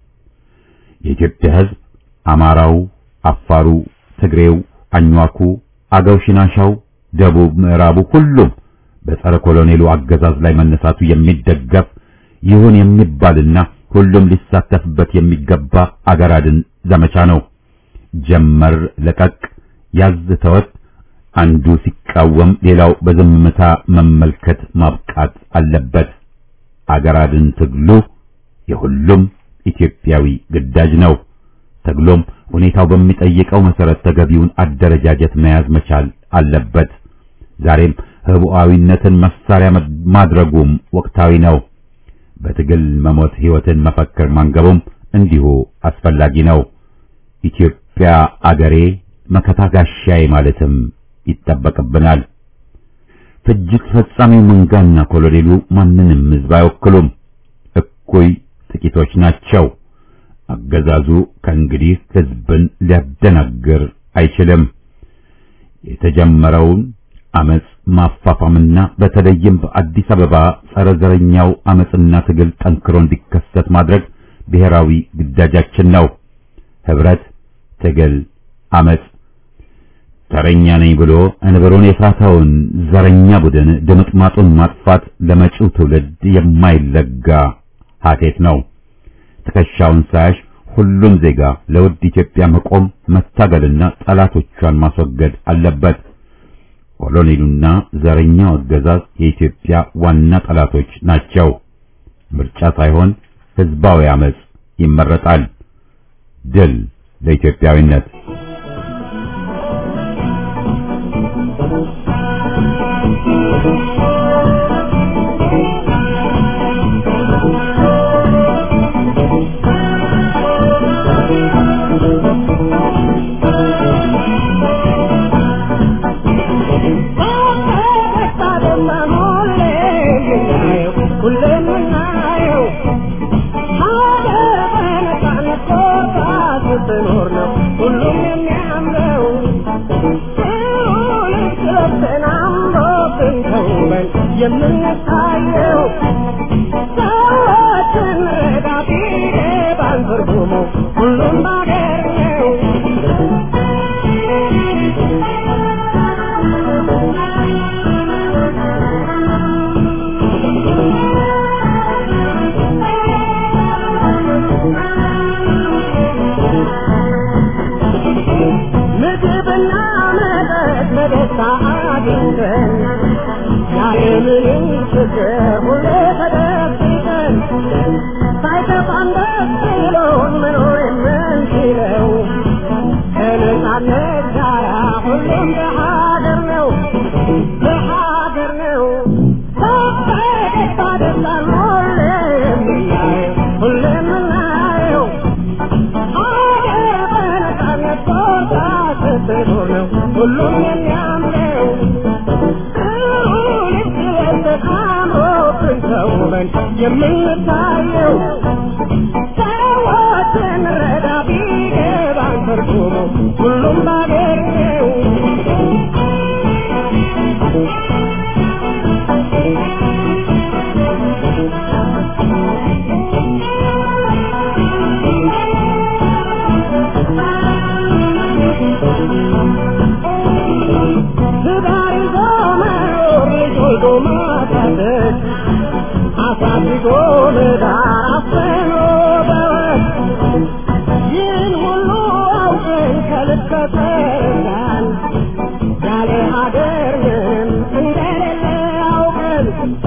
የኢትዮጵያ ሕዝብ አማራው፣ አፋሩ፣ ትግሬው፣ አኟኩ፣ አገው፣ ሽናሻው፣ ደቡብ፣ ምዕራቡ ሁሉም በጸረ ኮሎኔሉ አገዛዝ ላይ መነሳቱ የሚደገፍ ይሁን የሚባልና ሁሉም ሊሳተፍበት የሚገባ አገር አድን ዘመቻ ነው። ጀመር ለቀቅ ያዝ ተወት አንዱ ሲቃወም ሌላው በዝምታ መመልከት ማብቃት አለበት። አገር አድን ትግሉ የሁሉም ኢትዮጵያዊ ግዳጅ ነው። ትግሎም ሁኔታው በሚጠይቀው መሰረት ተገቢውን አደረጃጀት መያዝ መቻል አለበት። ዛሬም ህቡዓዊነትን መሳሪያ ማድረጉም ወቅታዊ ነው። በትግል መሞት ህይወትን መፈክር ማንገቡም እንዲሁ አስፈላጊ ነው። ኢትዮጵያ አገሬ መከታ ጋሻዬ ማለትም ይጠበቅብናል። ፍጅት ፈጻሚው መንጋና ኮሎኔሉ ማንንም ህዝብ አይወክሉም። እኩይ ጥቂቶች ናቸው። አገዛዙ ከእንግዲህ ህዝብን ሊያደናግር አይችልም። የተጀመረውን አመጽ ማፋፋምና በተለይም በአዲስ አበባ ጸረ ዘረኛው አመጽና ትግል ጠንክሮ እንዲከሰት ማድረግ ብሔራዊ ግዳጃችን ነው። ህብረት፣ ትግል፣ አመጽ ተረኛ ነኝ ብሎ እንብሮን የሳተውን ዘረኛ ቡድን ድምጥማጡን ማጥፋት ለመጪው ትውልድ የማይለጋ ሀቴት ነው። ትከሻውን ሳያሽ ሁሉም ዜጋ ለውድ ኢትዮጵያ መቆም መታገልና ጠላቶቿን ማስወገድ አለበት። ኮሎኔሉና ዘረኛው አገዛዝ የኢትዮጵያ ዋና ጠላቶች ናቸው። ምርጫ ሳይሆን ህዝባዊ አመጽ ይመረጣል። ድል ለኢትዮጵያዊነት። የምንታየው ሰዎችን ረዳቴ ባንትርጉሙ ሁሉም ባገር ነው። ምግብና መጠጥ በደስታ አግኝተን ያለምንም ችግር ሁሌ ተደብቀን ሳይከፋን ደስ ብሎን መኖር የምንችለው ከነጻነት ጋራ ሁሉም በሀገር ነው በሀገር ነው በፈገግታ ደስታን ሁሌ የምናየው ሁሌ የምናየው ሀገር በነጻነት ቦታ ስትኖር ነው ሁሉም የሚያምረው የምንታየው ሰዎችን ረዳ ቢገባን ትርጉሙ ሁሉም ባገር ነው። ትዳር ይዞ መኖር ልጅ ወልዶ ማሳደግ አሳድጎ ለዳር አፍኖ በወግ ይህን ሁሉ አውቀን ከልክ ከተረዳን ያለ ሀገር ምንም እንደሌለ አውቀን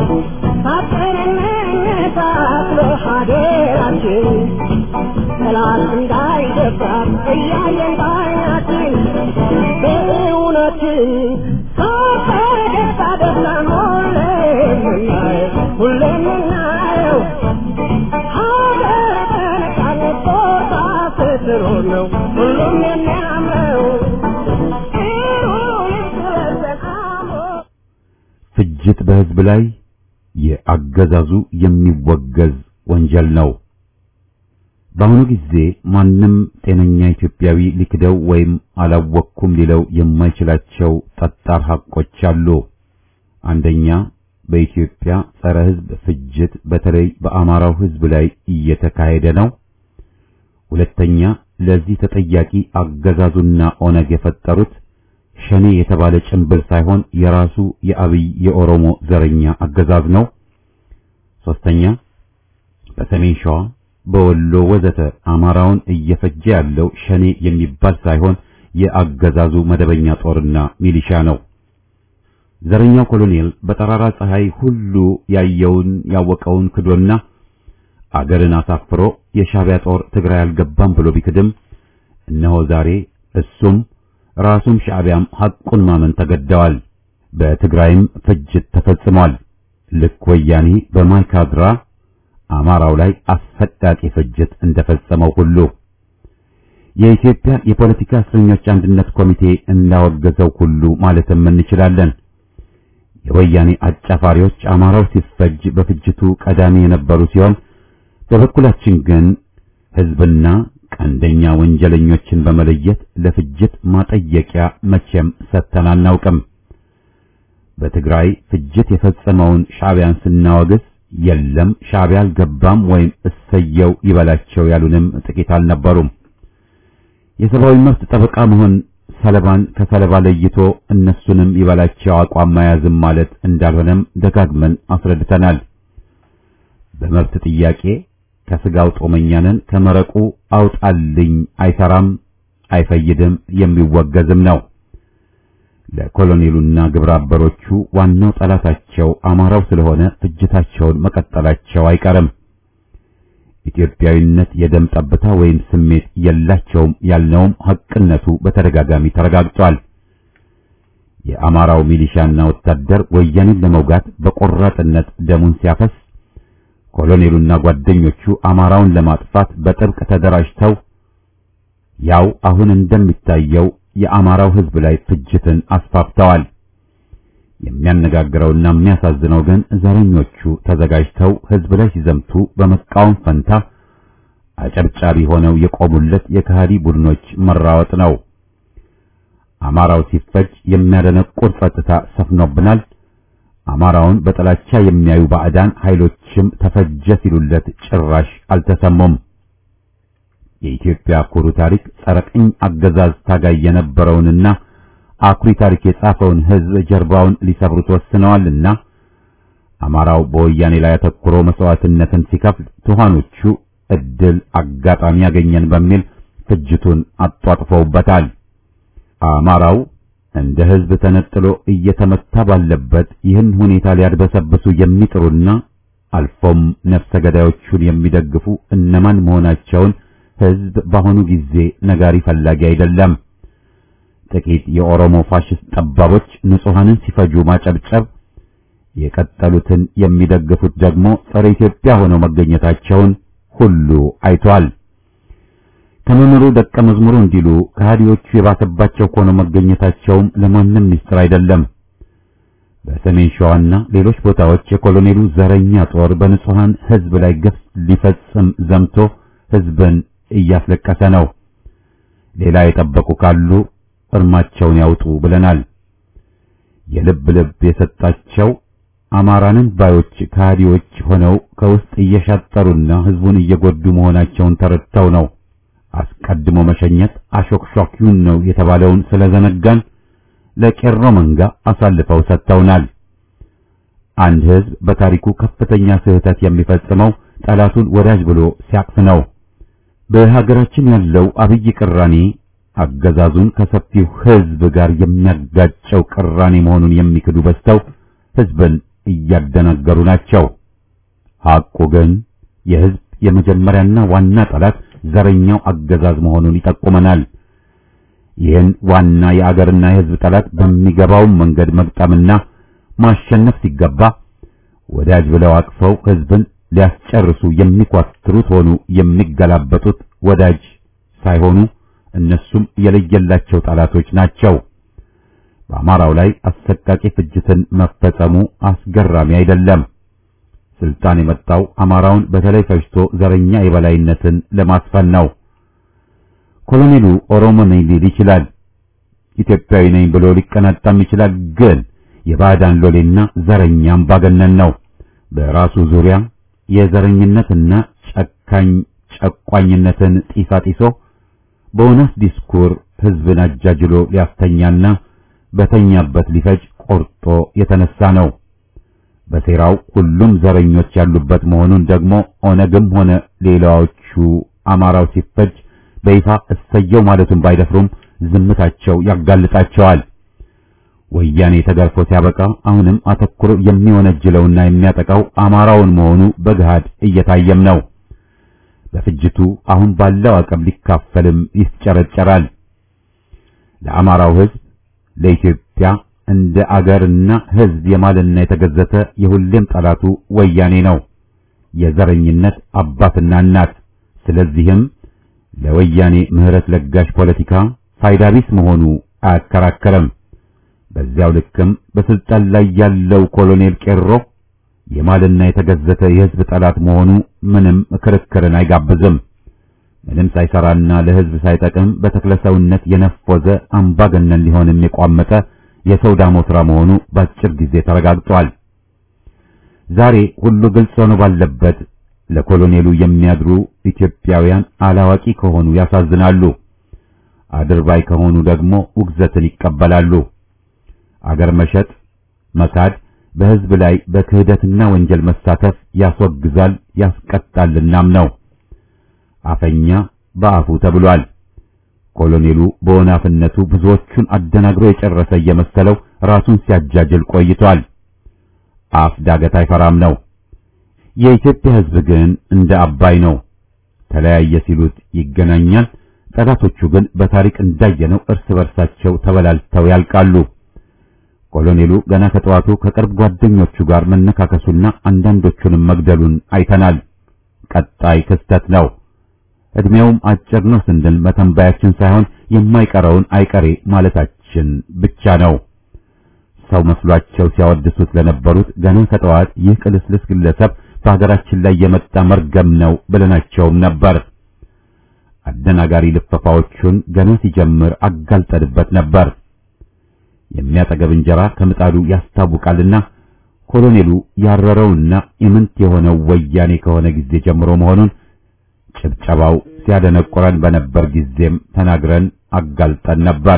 ታጠንነታት ለሀገራችን ጠላት እንዳይደፍራት እያየን ባይናችን በእውነትን ፈገግታ ደስታን ሁሌ የምናየው ሁሌ የምናየው ሀገር በነጻነት ቦታ ስትኖር ነው ሁሉም የሚያምረው ጥሩ ልብስ ለብሰን አምሮ ፍጅት በህዝብ ላይ የአገዛዙ የሚወገዝ ወንጀል ነው። በአሁኑ ጊዜ ማንም ጤነኛ ኢትዮጵያዊ ሊክደው ወይም አላወቅኩም ሊለው የማይችላቸው ጠጣር ሐቆች አሉ። አንደኛ በኢትዮጵያ ጸረ ህዝብ ፍጅት በተለይ በአማራው ህዝብ ላይ እየተካሄደ ነው። ሁለተኛ ለዚህ ተጠያቂ አገዛዙና ኦነግ የፈጠሩት ሸኔ የተባለ ጭንብል ሳይሆን የራሱ የአብይ የኦሮሞ ዘረኛ አገዛዝ ነው። ሶስተኛ በሰሜን ሸዋ፣ በወሎ ወዘተ አማራውን እየፈጀ ያለው ሸኔ የሚባል ሳይሆን የአገዛዙ መደበኛ ጦርና ሚሊሻ ነው። ዘረኛው ኮሎኔል በጠራራ ፀሐይ ሁሉ ያየውን ያወቀውን ክዶና አገርን አሳፍሮ የሻዕቢያ ጦር ትግራይ አልገባም ብሎ ቢክድም እነሆ ዛሬ እሱም ራሱም ሻዕቢያም ሐቁን ማመን ተገደዋል። በትግራይም ፍጅት ተፈጽሟል። ልክ ወያኔ በማይካድራ አማራው ላይ አሰቃቂ ፍጅት እንደፈጸመው ሁሉ የኢትዮጵያ የፖለቲካ እስረኞች አንድነት ኮሚቴ እንዳወገዘው ሁሉ ማለትም እንችላለን። የወያኔ አጫፋሪዎች አማራው ሲፈጅ በፍጅቱ ቀዳሚ የነበሩ ሲሆን በበኩላችን ግን ሕዝብና ቀንደኛ ወንጀለኞችን በመለየት ለፍጅት ማጠየቂያ መቼም ሰጥተን አናውቅም። በትግራይ ፍጅት የፈጸመውን ሻዕቢያን ስናወግዝ የለም ሻዕቢያ አልገባም ወይም እሰየው ይበላቸው ያሉንም ጥቂት አልነበሩም። የሰብአዊ መብት ጠበቃ መሆን ሰለባን ከሰለባ ለይቶ እነሱንም ይበላቸው አቋም መያዝም ማለት እንዳልሆነም ደጋግመን አስረድተናል። በመብት ጥያቄ ከስጋው ጦመኛንን ከመረቁ አውጣልኝ አይሰራም፣ አይፈይድም፣ የሚወገዝም ነው። ለኮሎኔሉና ግብረ አበሮቹ ዋናው ጠላታቸው አማራው ስለሆነ ፍጅታቸውን መቀጠላቸው አይቀርም። ኢትዮጵያዊነት የደም ጠብታ ወይም ስሜት የላቸውም ያልነውም ሐቅነቱ በተደጋጋሚ ተረጋግጧል። የአማራው ሚሊሻና ወታደር ወያኔን ለመውጋት በቆራጥነት ደሙን ሲያፈስ፣ ኮሎኔሉና ጓደኞቹ አማራውን ለማጥፋት በጥብቅ ተደራጅተው ያው አሁን እንደሚታየው የአማራው ሕዝብ ላይ ፍጅትን አስፋፍተዋል። የሚያነጋግረውና የሚያሳዝነው ግን ዘረኞቹ ተዘጋጅተው ሕዝብ ላይ ሲዘምቱ በመቃወም ፈንታ አጨብጫቢ ሆነው የቆሙለት የከሃዲ ቡድኖች መራወጥ ነው። አማራው ሲፈጅ የሚያደነቁር ጸጥታ ሰፍኖብናል። አማራውን በጥላቻ የሚያዩ ባዕዳን ኃይሎችም ተፈጀ ሲሉለት ጭራሽ አልተሰሙም። የኢትዮጵያ ኩሩ ታሪክ ጸረ ቅኝ አገዛዝ ታጋይ የነበረውንና አኩሪ ታሪክ የጻፈውን ሕዝብ ጀርባውን ሊሰብሩት ወስነዋልና አማራው በወያኔ ላይ አተኩሮ መስዋዕትነትን ሲከፍል ትኋኖቹ እድል አጋጣሚ ያገኘን በሚል ፍጅቱን አጧጥፈውበታል። አማራው እንደ ሕዝብ ተነጥሎ እየተመታ ባለበት ይህን ሁኔታ ሊያድበሰብሱ የሚጥሩና አልፎም ነፍሰ ገዳዮቹን የሚደግፉ እነማን መሆናቸውን ሕዝብ በአሁኑ ጊዜ ነጋሪ ፈላጊ አይደለም። ጥቂት የኦሮሞ ፋሽስት ጠባቦች ንጹሐንን ሲፈጁ ማጨብጨብ፣ የቀጠሉትን የሚደግፉት ደግሞ ጸረ ኢትዮጵያ ሆነው መገኘታቸውን ሁሉ አይቷል። ከመምህሩ ደቀ መዝሙሩ እንዲሉ ከሃዲዎቹ የባሰባቸው ሆነው መገኘታቸውም ለማንም ምስጢር አይደለም። በሰሜን ሸዋና ሌሎች ቦታዎች የኮሎኔሉ ዘረኛ ጦር በንጹሐን ሕዝብ ላይ ግፍ ሊፈጽም ዘምቶ ሕዝብን እያስለቀሰ ነው። ሌላ የጠበቁ ካሉ እርማቸውን ያውጡ ብለናል። የልብ ልብ የሰጣቸው አማራንን ባዮች ከሃዲዎች ሆነው ከውስጥ እየሻጠሩና ሕዝቡን እየጎዱ መሆናቸውን ተረድተው ነው። አስቀድሞ መሸኘት አሾክሿኪውን ነው የተባለውን ስለዘነጋን ለቄሮ መንጋ አሳልፈው ሰጥተውናል። አንድ ሕዝብ በታሪኩ ከፍተኛ ስህተት የሚፈጽመው ጠላቱን ወዳጅ ብሎ ሲያቅፍ ነው። በሀገራችን ያለው አብይ ቅራኔ አገዛዙን ከሰፊው ሕዝብ ጋር የሚያጋጨው ቅራኔ መሆኑን የሚክዱ በዝተው ሕዝብን እያደናገሩ ናቸው። ሐቁ ግን የሕዝብ የመጀመሪያና ዋና ጠላት ዘረኛው አገዛዝ መሆኑን ይጠቁመናል። ይህን ዋና የአገርና የሕዝብ ጠላት በሚገባው መንገድ መግጠምና ማሸነፍ ሲገባ ወዳጅ ብለው አቅፈው ሕዝብን ሊያስጨርሱ የሚኳትሩት ሆኑ የሚገላበጡት ወዳጅ ሳይሆኑ እነሱም የለየላቸው ጠላቶች ናቸው። በአማራው ላይ አሰቃቂ ፍጅትን መፈጸሙ አስገራሚ አይደለም። ስልጣን የመጣው አማራውን በተለይ ፈጅቶ ዘረኛ የበላይነትን ለማስፈን ነው። ኮሎኔሉ ኦሮሞ ነኝ ሊል ይችላል። ኢትዮጵያዊ ነኝ ብሎ ሊቀናጣም ይችላል። ግን የባዕዳን ሎሌና ዘረኛ አምባገነን ነው። በራሱ ዙሪያ የዘረኝነትና ጨካኝ ጨቋኝነትን ጢሳ ጢሶ በእውነት ዲስኩር ሕዝብን አጃጅሎ ሊያስተኛና በተኛበት ሊፈጅ ቆርጦ የተነሳ ነው። በሴራው ሁሉም ዘረኞች ያሉበት መሆኑን ደግሞ ኦነግም ሆነ ሌላዎቹ አማራው ሲፈጅ በይፋ እሰየው ማለቱን ባይደፍሩም ዝምታቸው ያጋልጣቸዋል። ወያኔ ተገርፎ ሲያበቃ አሁንም አተኩሮ የሚወነጅለውና የሚያጠቃው አማራውን መሆኑ በገሃድ እየታየም ነው። በፍጅቱ አሁን ባለው አቅም ሊካፈልም ይስጨረጨራል። ለአማራው ሕዝብ ለኢትዮጵያ እንደ አገርና ሕዝብ የማልና የተገዘተ የሁሌም ጠላቱ ወያኔ ነው፣ የዘረኝነት አባትና እናት። ስለዚህም ለወያኔ ምህረት ለጋሽ ፖለቲካ ፋይዳ ቢስ መሆኑ አያከራከርም። በዚያው ልክም በስልጣን ላይ ያለው ኮሎኔል ቄሮ የማልና የተገዘተ የሕዝብ ጠላት መሆኑ ምንም ክርክርን አይጋብዝም። ምንም ሳይሰራና ለሕዝብ ሳይጠቅም በተክለሰውነት የነፎዘ አምባገነን ሊሆንም የቋመጠ የሰው ዳሞትራ መሆኑ በአጭር ጊዜ ተረጋግጧል። ዛሬ ሁሉ ግልጽ ሆኖ ባለበት ለኮሎኔሉ የሚያድሩ ኢትዮጵያውያን አላዋቂ ከሆኑ ያሳዝናሉ፣ አድርባይ ከሆኑ ደግሞ ውግዘትን ይቀበላሉ። አገር መሸጥ፣ መካድ፣ በሕዝብ ላይ በክህደትና ወንጀል መሳተፍ ያስወግዛል ያስቀጣልናም ነው። አፈኛ በአፉ ተብሏል። ኮሎኔሉ በወናፍነቱ ብዙዎቹን አደናግሮ የጨረሰ እየመሰለው ራሱን ሲያጃጅል ቆይቷል። አፍ ዳገት አይፈራም ነው። የኢትዮጵያ ሕዝብ ግን እንደ አባይ ነው። ተለያየ ሲሉት ይገናኛል። ጠላቶቹ ግን በታሪክ እንዳየነው እርስ በርሳቸው ተበላልተው ያልቃሉ። ኮሎኔሉ ገና ከጠዋቱ ከቅርብ ጓደኞቹ ጋር መነካከሱና አንዳንዶቹንም መግደሉን አይተናል። ቀጣይ ክስተት ነው። እድሜውም አጭር ነው ስንል መተንበያችን ሳይሆን የማይቀረውን አይቀሬ ማለታችን ብቻ ነው። ሰው መስሏቸው ሲያወድሱት ለነበሩት ገና ከጠዋት ይህ ቅልስልስ ግለሰብ በሀገራችን ላይ የመጣ መርገም ነው ብለናቸውም ነበር። አደናጋሪ ልፈፋዎቹን ገና ሲጀምር አጋልጠንበት ነበር። የሚያጠገብ እንጀራ ከምጣዱ ያስታውቃልና ኮሎኔሉ ያረረውና ኢምንት የሆነው ወያኔ ከሆነ ጊዜ ጀምሮ መሆኑን ጭብጨባው ሲያደነቁረን በነበር ጊዜም ተናግረን አጋልጠን ነበር።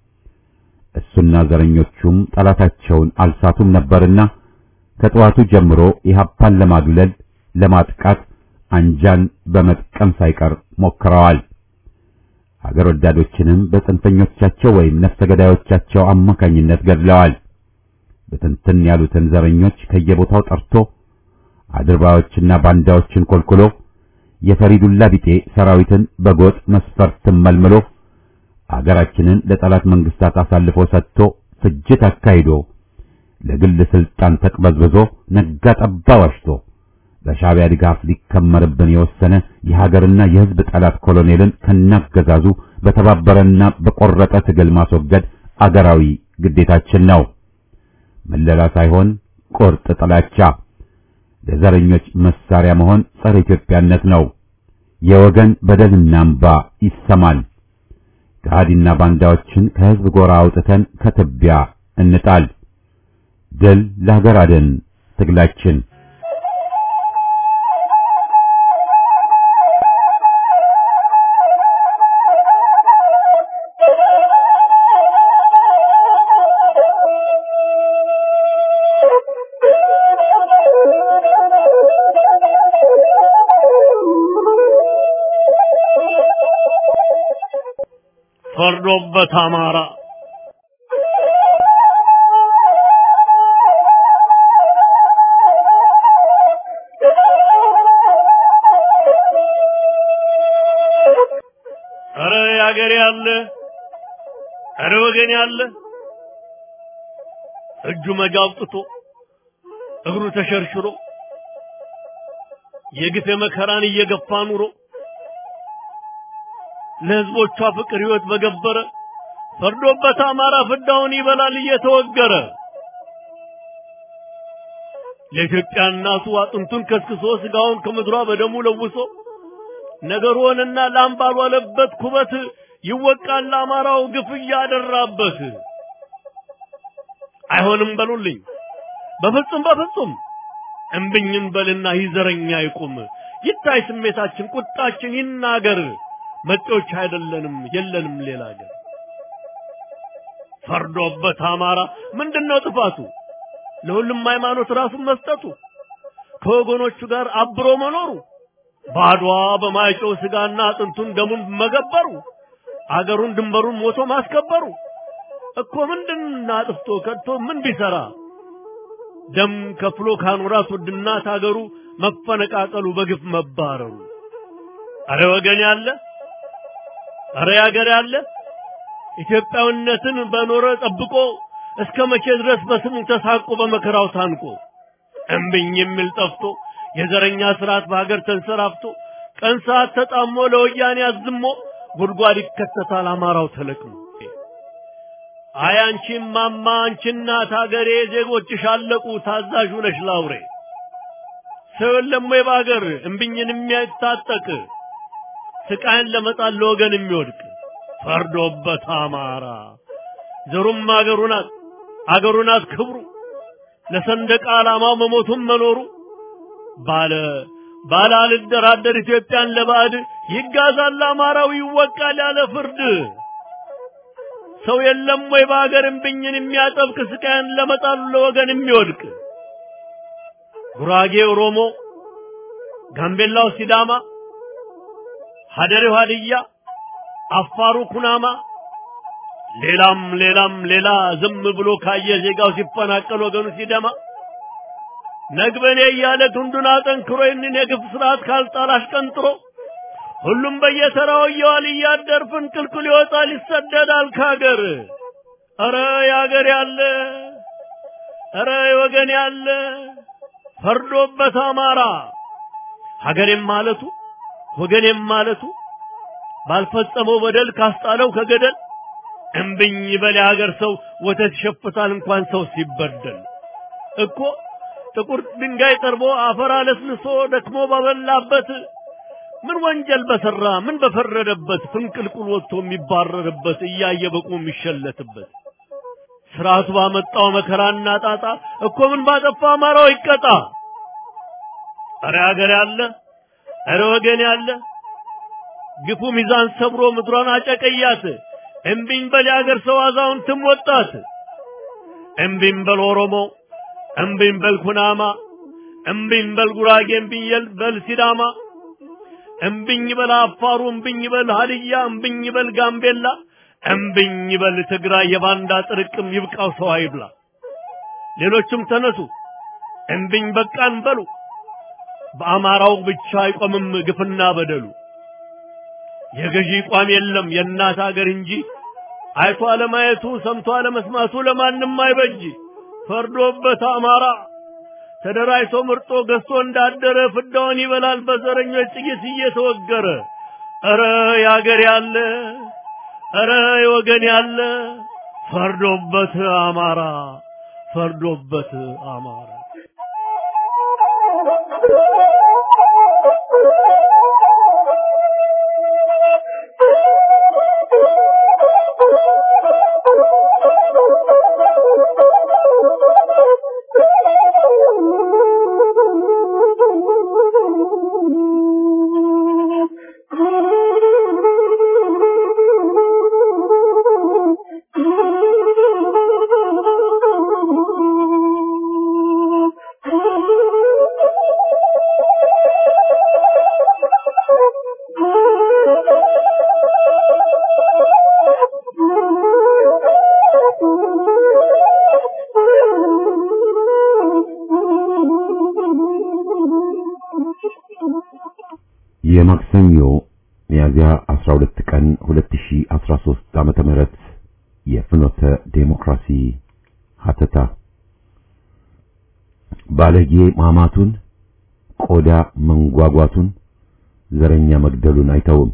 እሱና ዘረኞቹም ጠላታቸውን አልሳቱም ነበርና ከጠዋቱ ጀምሮ ኢህአፓን ለማግለል ለማጥቃት አንጃን በመጥቀም ሳይቀር ሞክረዋል። ሀገር ወዳዶችንም በጽንፈኞቻቸው ወይም ነፍሰ ገዳዮቻቸው አማካኝነት ገድለዋል። በትንትን ያሉትን ዘረኞች ከየቦታው ጠርቶ አድርባዮችና ባንዳዎችን ኮልኩሎ የፈሪዱላ ቢጤ ሰራዊትን በጎጥ መስፈርትን መልምሎ አገራችንን ለጠላት መንግስታት አሳልፎ ሰጥቶ ፍጅት አካሂዶ ለግል ስልጣን ተቅበዝብዞ ነጋ ጠባ ዋሽቶ በሻዕቢያ ድጋፍ ሊከመርብን የወሰነ የሀገርና የሕዝብ ጠላት ኮሎኔልን ከናገዛዙ በተባበረና በቆረጠ ትግል ማስወገድ አገራዊ ግዴታችን ነው። መለላ ሳይሆን ቁርጥ ጥላቻ፣ ለዘረኞች መሳሪያ መሆን ጸረ ኢትዮጵያነት ነው። የወገን በደልና እንባ ይሰማል። ከሃዲና ባንዳዎችን ከሕዝብ ጎራ አውጥተን ከትቢያ እንጣል። ድል ለሀገር አድን ትግላችን ፈርዶበት አማራ ኧረ ያገሬ ያለ ኧረ ወገን ያለ እጁ መጋ አውጥቶ እግሩ ተሸርሽሮ የግፍ መከራን እየገፋ ኑሮ ለሕዝቦቿ ፍቅር ሕይወት በገበረ ፈርዶበት አማራ ፍዳውን ይበላል እየተወገረ ለኢትዮጵያ እናቱ አጥንቱን ከስክሶ ስጋውን ከምድሯ በደሙ ለውሶ ነገር ሆነና ላም ባልዋለበት ኩበት ይወቃል ለአማራው ግፍ እያደራበት። አይሆንም በሉልኝ በፍጹም በፍጹም እምብኝን በልና ይዘረኛ ይቁም ይታይ ስሜታችን ቁጣችን ይናገር መጤዎች አይደለንም የለንም ሌላ ሀገር ፈርዶበት አማራ ምንድነው ጥፋቱ ለሁሉም ሃይማኖት ራሱን መስጠቱ ከወገኖቹ ጋር አብሮ መኖሩ ባድዋ በማይጨው ስጋና አጥንቱን ደሙን መገበሩ አገሩን ድንበሩን ሞቶ ማስከበሩ እኮ ምንድን አጥፍቶ ከድቶ ምን ቢሰራ ደም ከፍሎ ካኖራት ውድ እናት አገሩ መፈነቃቀሉ በግፍ መባረሩ አረ ወገን ያለ አረ ያገር ያለ ኢትዮጵያዊነትን በኖረ ጠብቆ እስከ መቼ ድረስ በስሙ ተሳቆ በመከራው ታንቆ እምብኝ የሚል ጠፍቶ የዘረኛ ስርዓት በሀገር ተንሰራፍቶ ቀን ሰዓት ተጣሞ ለወያኔ አዝሞ ጉድጓድ ይከተታል አማራው ተለቅሞ። አይ አንቺ ማማ አንቺ እናት ሀገሬ ዜጎችሽ አለቁ ታዛዥ ነሽ ላውሬ ሰው የለም ወይ በሀገር እምብኝን የሚያታጠቅ ስቃይን ለመጣል ለወገን የሚወድቅ ፈርዶበት አማራ ዘሩም አገሩ ናት አገሩ ናት ክብሩ ለሰንደቅ ዓላማው መሞቱም መኖሩ ባለ ባለ አልደራደር ኢትዮጵያን ለባዕድ ይጋዛል አማራው ይወቃል ያለ ፍርድ ሰው የለም ወይ በሀገር እምብኝን የሚያጠብቅ ስቃይን ለመጣሉ ለወገን የሚወድቅ ጉራጌ ኦሮሞ፣ ጋምቤላው ሲዳማ፣ ሀደሬው ሀድያ፣ አፋሩ ኩናማ ሌላም ሌላም ሌላ ዝም ብሎ ካየ ዜጋው ሲፈናቀል ወገኑ ሲደማ ነግበኔ እያለ ክንዱን አጠንክሮ ይህንን የግፍ ስርዓት ካልጣል አሽቀንጥሮ ሁሉም በየተራው እየዋል እያደር ፍንቅልቅል ይወጣል ይሰደዳል ካገር። ኧረ ያገር ያለ ኧረ ወገን ያለ ፈርዶበት አማራ ሀገሬም ማለቱ ወገኔም ማለቱ ባልፈጸመው በደል ካስጣለው ከገደል እምብኝ በል የሀገር ሰው ወተት ይሸፍታል እንኳን ሰው ሲበደል እኮ ጥቁር ድንጋይ ጠርቦ አፈር አለስልሶ ደክሞ ባበላበት ምን ወንጀል በሰራ ምን በፈረደበት ፍንቅልቁል ወጥቶ የሚባረርበት እያየ በቁ የሚሸለትበት ስርዓቱ ባመጣው መከራና ጣጣ እኮ ምን ባጠፋ አማራው ይቀጣ። አረ ሀገር ያለ አረ ወገን ያለ ግፉ ሚዛን ሰብሮ ምድሯን አጨቀያት። እምቢኝ በል የሀገር ሰው አዛውንትም ወጣት። እምቢኝ በል ኦሮሞ፣ እምቢኝ በል ኩናማ፣ እምቢኝ በል ጉራጌ፣ እምቢኝ በል ሲዳማ፣ እምቢኝ በል አፋሩ፣ እምቢኝ በል ሀድያ፣ እምቢኝ በል ጋምቤላ፣ እምቢኝ በል ትግራይ። የባንዳ ጥርቅም ይብቃው ሰው አይብላ። ሌሎችም ተነሱ እምቢኝ በቃን በሉ። በአማራው ብቻ አይቆምም ግፍና በደሉ። የገዢ ቋም የለም የእናት ሀገር እንጂ አይቶ አለማየቱ ሰምቶ አለመስማቱ ለማንም አይበጅ። ፈርዶበት አማራ ተደራጅቶ ምርጦ ገዝቶ እንዳደረ ፍዳውን ይበላል በዘረኞች ጥይት እየተወገረ። ኧረ ያገር ያለ ኧረ የወገን ያለ ፈርዶበት አማራ ፈርዶበት አማራ የማክሰኞ ሚያዝያ 12 ቀን 2013 ዓመተ ምህረት የፍኖተ ዴሞክራሲ ሀተታ ባለጌ ማማቱን ቆዳ መንጓጓቱን ዘረኛ መግደሉን አይተውም።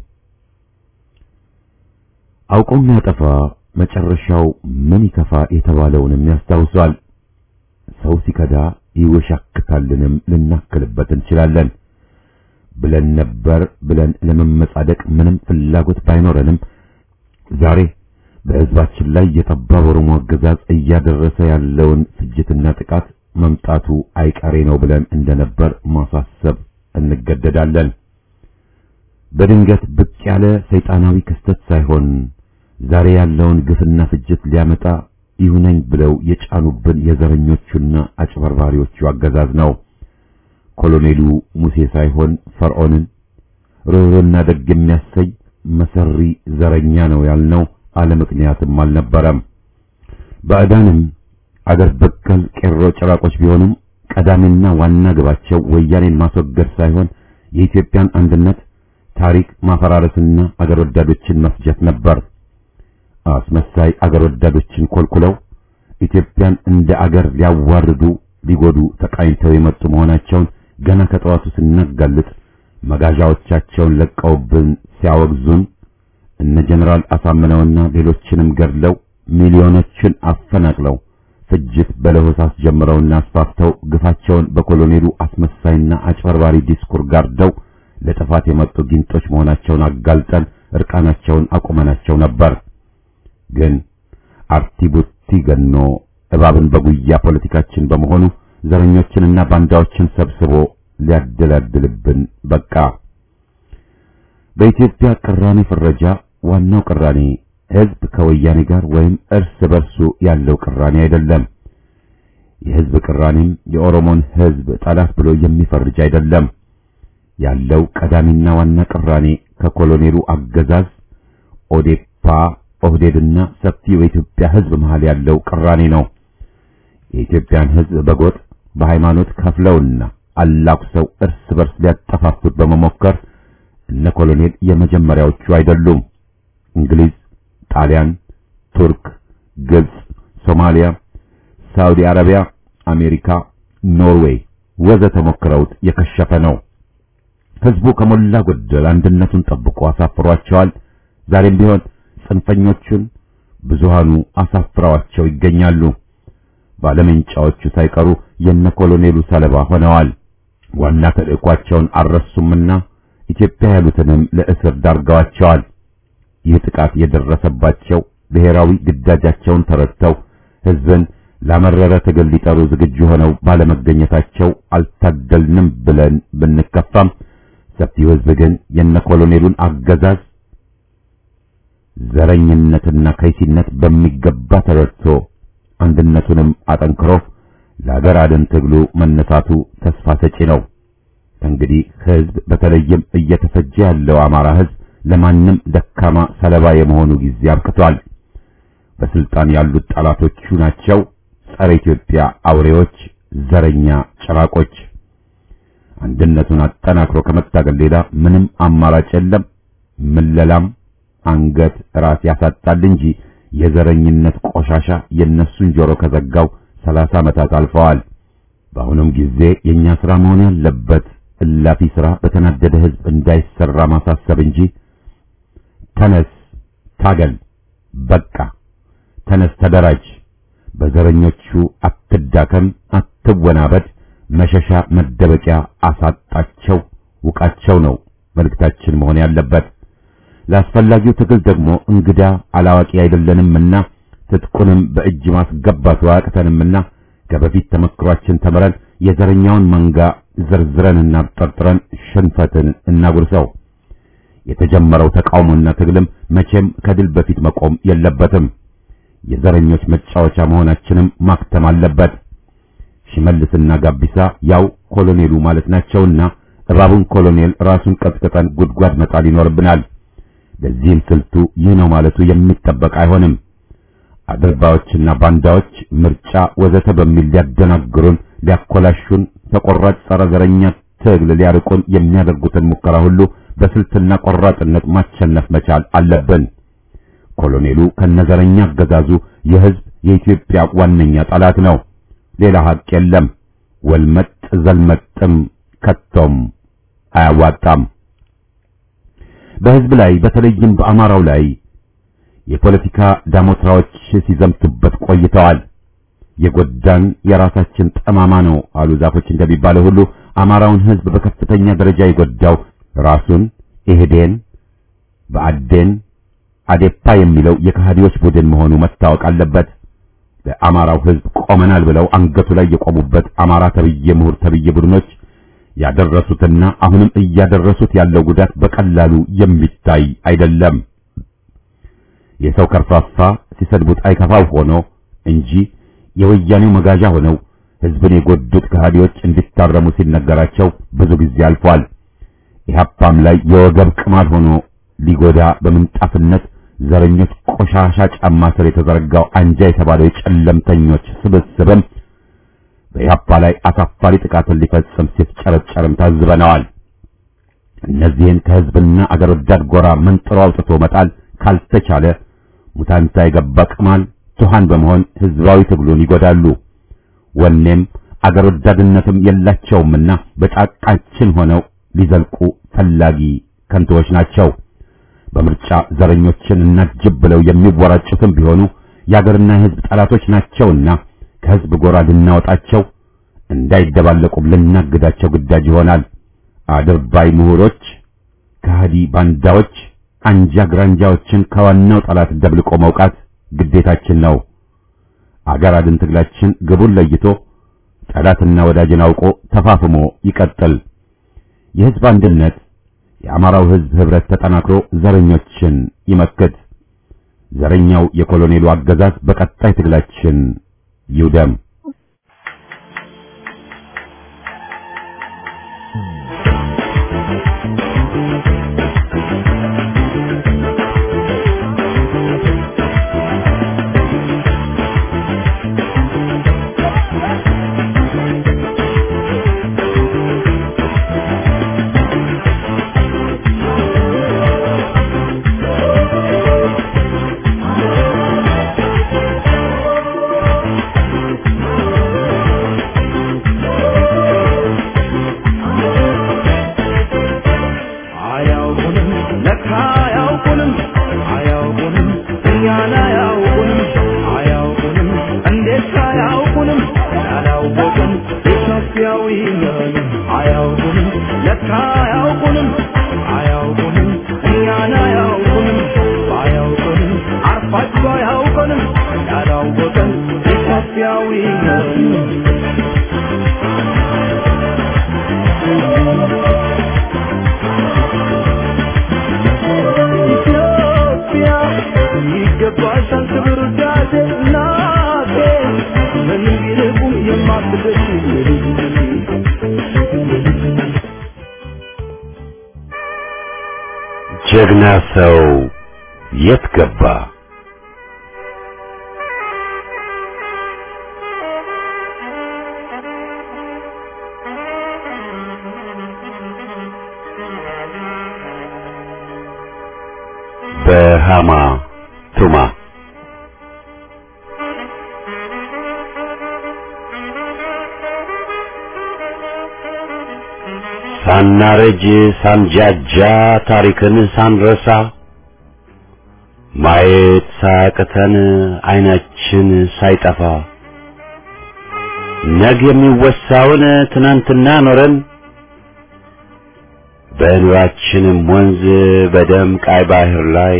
አውቆ የሚያጠፋ መጨረሻው ምን ይከፋ የተባለውንም ያስታውሳል። ሰው ሲከዳ ይወሻክታልንም ልናክልበት እንችላለን ብለን ነበር ብለን ለመመጻደቅ ምንም ፍላጎት ባይኖረንም ዛሬ በሕዝባችን ላይ የጠባብ ኦሮሞ አገዛዝ እያደረሰ ያለውን ፍጅትና ጥቃት መምጣቱ አይቀሬ ነው ብለን እንደነበር ማሳሰብ እንገደዳለን። በድንገት ብቅ ያለ ሰይጣናዊ ክስተት ሳይሆን ዛሬ ያለውን ግፍና ፍጅት ሊያመጣ ይሁነኝ ብለው የጫኑብን የዘረኞቹና አጭበርባሪዎቹ አገዛዝ ነው። ኮሎኔሉ ሙሴ ሳይሆን ፈርዖንን ርኅሩህና ደግ የሚያሰይ መሰሪ ዘረኛ ነው ያልነው አለ ምክንያትም አልነበረም። ባዕዳንም አገር በቀል ቄሮ ጭራቆች ቢሆኑም ቀዳሚና ዋና ግባቸው ወያኔን ማስወገድ ሳይሆን የኢትዮጵያን አንድነት ታሪክ ማፈራረስና አገር ወዳዶችን መፍጀት ነበር። አስመሳይ አገር ወዳዶችን ኮልኩለው ኢትዮጵያን እንደ አገር ሊያዋርዱ ሊጎዱ ተቃኝተው የመጡ መሆናቸውን ገና ከጠዋቱ ስናጋልጥ መጋዣዎቻቸውን ለቀውብን ሲያወግዙን እነ ጀነራል አሳምነውና ሌሎችንም ገድለው ሚሊዮኖችን አፈናቅለው ፍጅት በለሆሳስ ጀምረውና አስፋፍተው ግፋቸውን በኮሎኔሉ አስመሳይና አጭበርባሪ ዲስኩር ጋርደው ለጥፋት የመጡ ጊንጦች መሆናቸውን አጋልጠን እርቃናቸውን አቁመናቸው ነበር። ግን አርቲ ቡቲ ገኖ እባብን በጉያ ፖለቲካችን በመሆኑ ዘረኞችንና ባንዳዎችን ሰብስቦ ሊያደላድልብን በቃ። በኢትዮጵያ ቅራኔ ፍረጃ ዋናው ቅራኔ ህዝብ ከወያኔ ጋር ወይም እርስ በርሱ ያለው ቅራኔ አይደለም። የህዝብ ቅራኔም የኦሮሞን ህዝብ ጠላት ብሎ የሚፈርጅ አይደለም። ያለው ቀዳሚና ዋና ቅራኔ ከኮሎኔሉ አገዛዝ ኦዴፓ፣ ኦህዴድና ሰፊው የኢትዮጵያ ህዝብ መሃል ያለው ቅራኔ ነው። የኢትዮጵያን ህዝብ በጎጥ በሃይማኖት ከፍለውና አላኩሰው እርስ በርስ ሊያጠፋፉት በመሞከር እነ ኮሎኔል የመጀመሪያዎቹ አይደሉም። እንግሊዝ፣ ጣሊያን፣ ቱርክ፣ ግብጽ፣ ሶማሊያ፣ ሳውዲ አረቢያ፣ አሜሪካ፣ ኖርዌይ ወዘተ ሞክረውት የከሸፈ ነው። ህዝቡ ከሞላ ጎደል አንድነቱን ጠብቆ አሳፍሯቸዋል። ዛሬም ቢሆን ጽንፈኞቹን ብዙሃኑ አሳፍረዋቸው ይገኛሉ። ባለመንጫዎቹ ሳይቀሩ የነ ኮሎኔሉ ሰለባ ሆነዋል። ዋና ተልእኳቸውን አልረሱምና ኢትዮጵያ ያሉትንም ለእስር ዳርገዋቸዋል። ይህ ጥቃት የደረሰባቸው ብሔራዊ ግዳጃቸውን ተረድተው ህዝብን ላመረረ ትግል ሊጠሩ ዝግጁ ሆነው ባለመገኘታቸው አልታደልንም ብለን ብንከፋም ሰፊው ህዝብ ግን የነ ኮሎኔሉን አገዛዝ ዘረኝነትና ከይሲነት በሚገባ ተረድቶ አንድነቱንም አጠንክሮ ለሀገር አድን ትግሉ መነሳቱ ተስፋ ሰጪ ነው። እንግዲህ ህዝብ በተለይም እየተፈጀ ያለው አማራ ህዝብ ለማንም ደካማ ሰለባ የመሆኑ ጊዜ አብቅቷል። በስልጣን ያሉት ጠላቶቹ ናቸው። ጸረ ኢትዮጵያ አውሬዎች፣ ዘረኛ ጭራቆች። አንድነቱን አጠናክሮ ከመታገል ሌላ ምንም አማራጭ የለም። ምለላም አንገት ራስ ያሳጣል እንጂ የዘረኝነት ቆሻሻ የነሱን ጆሮ ከዘጋው ሰላሳ ዓመታት አልፈዋል። በአሁኑም ጊዜ የኛ ስራ መሆን ያለበት እላፊ ስራ በተናደደ ህዝብ እንዳይሰራ ማሳሰብ እንጂ ተነስ፣ ታገል፣ በቃ ተነስ፣ ተደራጅ፣ በዘረኞቹ አትዳከም፣ አትወናበድ፣ መሸሻ መደበቂያ አሳጣቸው፣ ውቃቸው ነው መልእክታችን መሆን ያለበት። ለአስፈላጊው ትግል ደግሞ እንግዳ አላዋቂ አይደለንምና ትጥቁንም በእጅ ማስገባቱ አያቅተንምና ከበፊት ተመክሯችን ተምረን የዘረኛውን መንጋ ዘርዝረንና ጠርጥረን ሽንፈትን እናጉርሰው። የተጀመረው ተቃውሞና ትግልም መቼም ከድል በፊት መቆም የለበትም። የዘረኞች መጫወቻ መሆናችንም ማክተም አለበት። ሽመልስና ጋቢሳ ያው ኮሎኔሉ ማለት ናቸውና እባቡን ኮሎኔል ራሱን ቀጥቅጠን ጉድጓድ መጣል ይኖርብናል። ለዚህም ስልቱ ይህ ነው ማለቱ የሚጠበቅ አይሆንም። አድርባዎችና ባንዳዎች ምርጫ ወዘተ በሚል ሊያደናግሩን፣ ሊያኮላሹን፣ ተቆራጭ ጸረ ዘረኛ ትግል ሊያርቁን የሚያደርጉትን ሙከራ ሁሉ በስልትና ቆራጥነት ማሸነፍ መቻል አለብን። ኮሎኔሉ ከነዘረኛ አገዛዙ የህዝብ የኢትዮጵያ ዋነኛ ጠላት ነው። ሌላ ሀቅ የለም። ወልመጥ ዘልመጥም ከቶም አያዋጣም። በህዝብ ላይ በተለይም በአማራው ላይ የፖለቲካ ዳሞትራዎች ሲዘምቱበት ቆይተዋል። የጎዳን የራሳችን ጠማማ ነው አሉ ዛፎች እንደሚባለው ሁሉ አማራውን ህዝብ በከፍተኛ ደረጃ የጎዳው ራሱን ኢህዴን፣ በአዴን፣ አዴፓ የሚለው የከሃዲዎች ቡድን መሆኑ መታወቅ አለበት። ለአማራው ህዝብ ቆመናል ብለው አንገቱ ላይ የቆሙበት አማራ ተብዬ ምሁር ተብዬ ቡድኖች ያደረሱትና አሁንም እያደረሱት ያለው ጉዳት በቀላሉ የሚታይ አይደለም። የሰው ከርፋፋ ሲሰድቡት አይከፋው ሆኖ እንጂ የወያኔው መጋዣ ሆነው ህዝብን የጎዱት ከሃዲዎች እንዲታረሙ ሲነገራቸው ብዙ ጊዜ አልፏል። ኢህአፓም ላይ የወገብ ቅማል ሆኖ ሊጎዳ በምንጣፍነት ዘረኞች ቆሻሻ ጫማ ስር የተዘረጋው አንጃ የተባለው የጨለምተኞች ስብስብም በኢህአፓ ላይ አሳፋሪ ጥቃትን ሊፈጽም ሲፍጨረጨርም ታዝበነዋል። እነዚህን ከህዝብና አገር ወዳድ ጎራ መንጥሮ አውጥቶ መጣል ካልተቻለ ሙታንታ የገባ ቅማል ቱሃን በመሆን ህዝባዊ ትግሉን ይጎዳሉ። ወኔም አገር ወዳድነትም የላቸውምና በጫቃችን ሆነው ሊዘልቁ ፈላጊ ከንቶዎች ናቸው። በምርጫ ዘረኞችን እናጅብ ብለው የሚወራጩትም ቢሆኑ የአገርና የህዝብ ጠላቶች ናቸውና ከህዝብ ጎራ ልናወጣቸው እንዳይደባለቁም ልናግዳቸው ግዳጅ ይሆናል። አድርባይ ምሁሮች፣ ከሃዲ ባንዳዎች፣ አንጃ ግራንጃዎችን ከዋናው ጠላት ደብልቆ መውቃት ግዴታችን ነው። አገር አድን ትግላችን ግቡን ለይቶ ጠላትና ወዳጅን አውቆ ተፋፍሞ ይቀጥል። የህዝብ አንድነት የአማራው ህዝብ ህብረት ተጠናክሮ ዘረኞችን ይመክት። ዘረኛው የኮሎኔሉ አገዛዝ በቀጣይ ትግላችን ይውደም። አያውቁንም ለካ አያውቁንም አያውቁንም እኛን አያውቁንም አያውቁንም እንዴት አያውቁንም ያላወቅን ኢትዮጵያዊ ነን አያውቁንም ለካ አያውቁንም አያውቁንም እኛን አያውቁንም አያውቁንም አርፋችሁ አያውቁንም ያላወቅን ኢትዮጵያዊ ነን ኢትዮጵያ ይገባሻል ክብር ውዳሴ እናቴ ምንም ቢርቁም የማትደርሺ ጀግና ሰው የት ገባ? በሃማ ቱማ ሳናረጅ ሳንጃጃ ታሪክን ሳንረሳ ማየት ሳያቅተን አይናችን ሳይጠፋ ነገ የሚወሳውን ትናንትና ኖረን በኑራችንም ወንዝ በደም ቃይ ባህር ላይ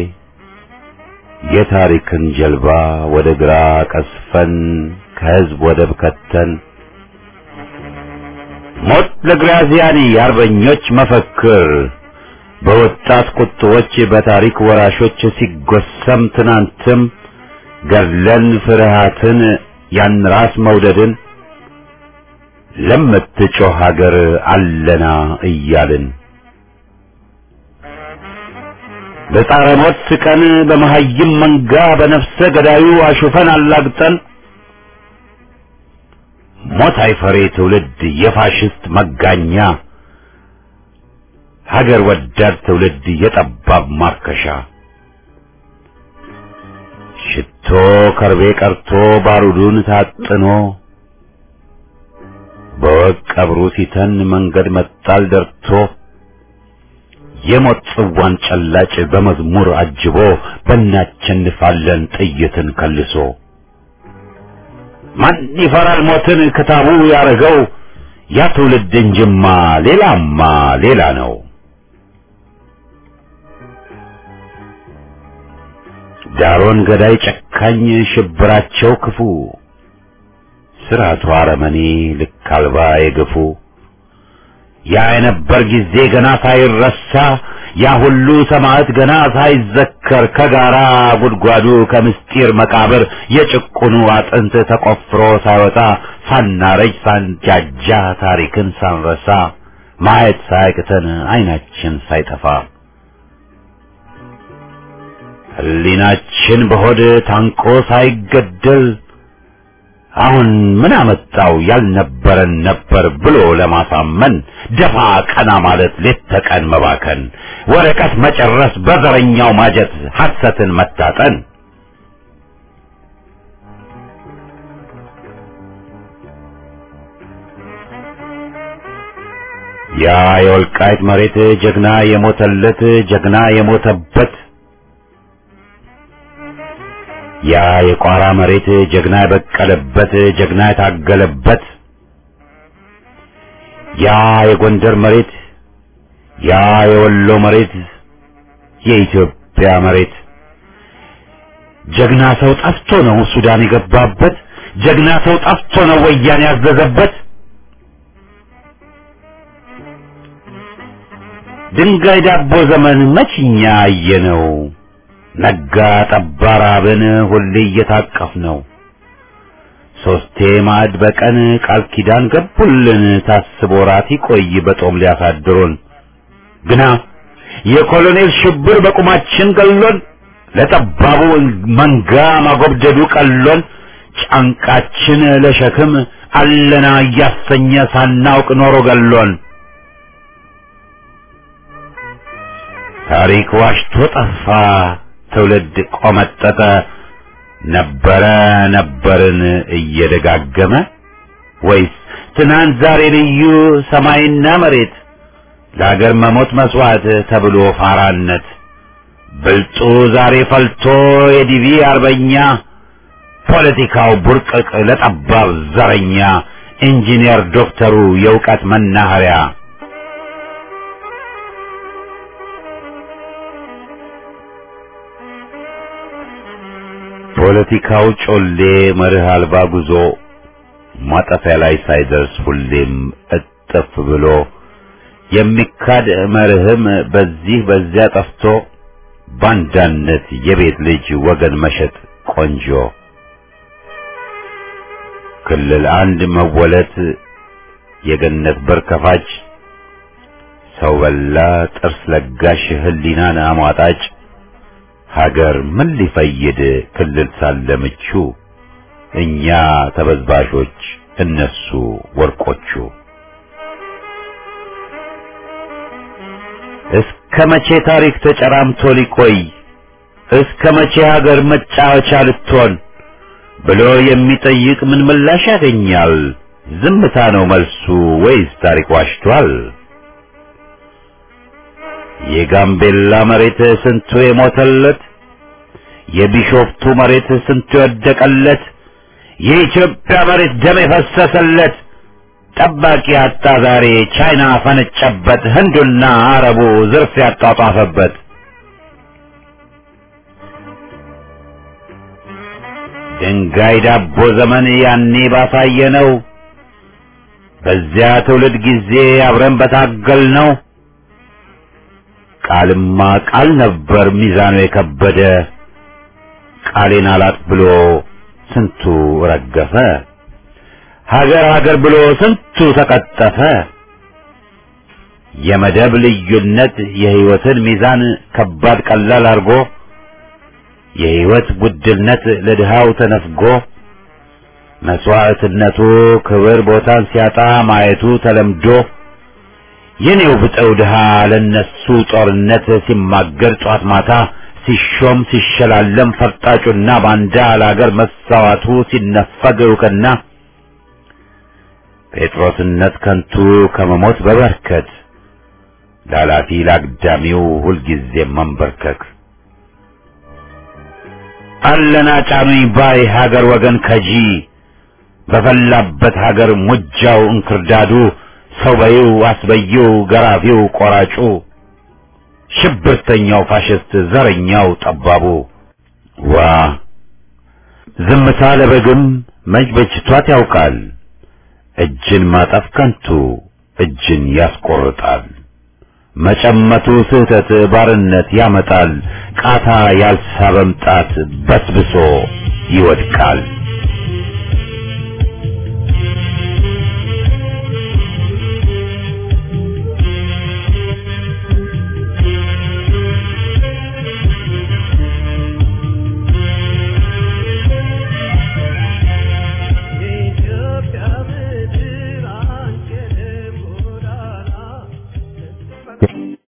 የታሪክን ጀልባ ወደ ግራ ቀስፈን ከህዝብ ወደብ ከተን ሞት ለግራዚያኒ የአርበኞች መፈክር በወጣት ቁጥቦች በታሪክ ወራሾች ሲጎሰም ትናንትም ገድለን ፍርሃትን ያን ራስ መውደድን ለምትጮህ ሀገር አለና እያልን በጻረ ሞት ቀን በመሀይም መንጋ በነፍሰ ገዳዩ አሹፈን አላግጠን ሞት አይፈሬ ትውልድ የፋሽስት መጋኛ ሀገር ወዳድ ትውልድ የጠባብ ማርከሻ ሽቶ ከርቤ ቀርቶ ባሩዱን ታጥኖ በወቅ ቀብሩ ሲተን መንገድ መጣል ደርቶ የሞት ጽዋን ጨላጭ በመዝሙር አጅቦ በእናቸንፋለን ጥይትን ከልሶ ማን ይፈራል ሞትን ክታቡ ያረገው ያ ትውልድ እንጅማ ሌላማ ሌላ ነው። ዳሮን ገዳይ ጨካኝ ሽብራቸው ክፉ ስርዓቱ አረመኔ ልክ አልባ የገፉ ያ የነበር ጊዜ ገና ሳይረሳ ያ ሁሉ ሰማዕት ገና ሳይዘከር ከጋራ ጉድጓዱ ከምስጢር መቃብር የጭቁኑ አጥንት ተቆፍሮ ሳይወጣ ሳናረጅ ሳንጃጃ ታሪክን ሳንረሳ ማየት ሳያቅተን አይናችን ሳይጠፋ ሕሊናችን በሆድ ታንቆ ሳይገደል አሁን ምን አመጣው ያልነበረን ነበር ብሎ ለማሳመን ደፋ ቀና ማለት ሌት ተቀን መባከን ወረቀት መጨረስ በዘረኛው ማጀት ሐሰትን መታጠን ያ የወልቃይት መሬት ጀግና የሞተለት ጀግና የሞተበት ያ የቋራ መሬት ጀግና የበቀለበት ጀግና የታገለበት ያ የጎንደር መሬት ያ የወሎ መሬት የኢትዮጵያ መሬት ጀግና ሰው ጠፍቶ ነው ሱዳን የገባበት ጀግና ሰው ጠፍቶ ነው ወያኔ ያዘዘበት ድንጋይ ዳቦ ዘመን መችኛ አየነው ነጋ ጠባ ራብን ሁሌ እየታቀፍ ነው ሶስቴ ማዕድ በቀን ቃል ኪዳን ገቡልን ታስቦ ራት ይቆይ በጦም ሊያሳድሩን ግና የኮሎኔል ሽብር በቁማችን ገሎን ለጠባቡ መንጋ ማጎብደዱ ቀሎን ጫንቃችን ለሸክም አለና እያሰኘ ሳናውቅ ኖሮ ገሎን ታሪክ ዋሽቶ ጠፋ ትውልድ ቆመጠጠ ነበረ ነበርን እየደጋገመ ወይስ ትናንት ዛሬ ልዩ ሰማይና መሬት ለአገር መሞት መስዋዕት ተብሎ ፋራነት ብልጡ ዛሬ ፈልቶ የዲቪ አርበኛ ፖለቲካው ቡርቅቅ ለጠባብ ዘረኛ ኢንጂነር ዶክተሩ የእውቀት መናኸሪያ ፖለቲካው ጮሌ መርህ አልባ ጉዞ ማጠፊያ ላይ ሳይደርስ ሁሌም እጥፍ ብሎ የሚካድ መርህም በዚህ በዚያ ጠፍቶ ባንዳነት የቤት ልጅ ወገን መሸጥ ቆንጆ ክልል አንድ መወለት የገነት በር ከፋች ሰው በላ ጥርስ ለጋሽ ህሊናን አሟጣጭ ሀገር ምን ሊፈይድ ክልል ሳለ ምቹ እኛ ተበዝባዦች እነሱ ወርቆቹ እስከ መቼ ታሪክ ተጨራምቶ ሊቆይ እስከ መቼ ሀገር መጫወቻ ልትሆን ብሎ የሚጠይቅ ምን ምላሽ ያገኛል? ዝምታ ነው መልሱ ወይስ ታሪክ ዋሽቷል? የጋምቤላ መሬት ስንቱ የሞተለት፣ የቢሾፍቱ መሬት ስንቱ የወደቀለት፣ የኢትዮጵያ መሬት ደም የፈሰሰለት ጠባቂ አጣ ዛሬ ቻይና ፈነጨበት፣ ህንዱና አረቡ ዝርፍ ያጧጧፈበት። ድንጋይ ዳቦ ዘመን ያኔ ባሳየ ነው። በዚያ ትውልድ ጊዜ አብረን በታገል ነው። ቃልማ ቃል ነበር ሚዛኑ የከበደ ቃሌን አላጥ ብሎ ስንቱ ረገፈ። ሀገር ሀገር ብሎ ስንቱ ተቀጠፈ። የመደብ ልዩነት የህይወትን ሚዛን ከባድ ቀላል አርጎ የህይወት ውድነት ለድሃው ተነፍጎ መስዋዕትነቱ ክብር ቦታን ሲያጣ ማየቱ ተለምዶ የኔው ብጠው ድሃ ለነሱ ጦርነት ሲማገር ጧት ማታ ሲሾም ሲሸላለም ፈርጣጩና ባንዳ ለአገር መሳዋቱ ሲነፈግ እውቅና ጴጥሮስነት ከንቱ ከመሞት በበርከት ላላፊ ላግዳሚው ሁልጊዜ መንበርከክ አለና ጫኑኝ ባይ ሀገር ወገን ከጂ በፈላበት ሀገር ሙጃው እንክርዳዱ ሰው በይው አስበይው ገራፊው ቆራጩ ሽብርተኛው ፋሽስት ዘረኛው ጠባቡ ዋ ዝምታ ለበግም መች በጅቷት ያውቃል እጅን ማጠፍ ከንቱ እጅን ያስቆርጣል መጨመቱ ስህተት ባርነት ያመጣል ቃታ ያልሳበም ጣት በስብሶ ይወድቃል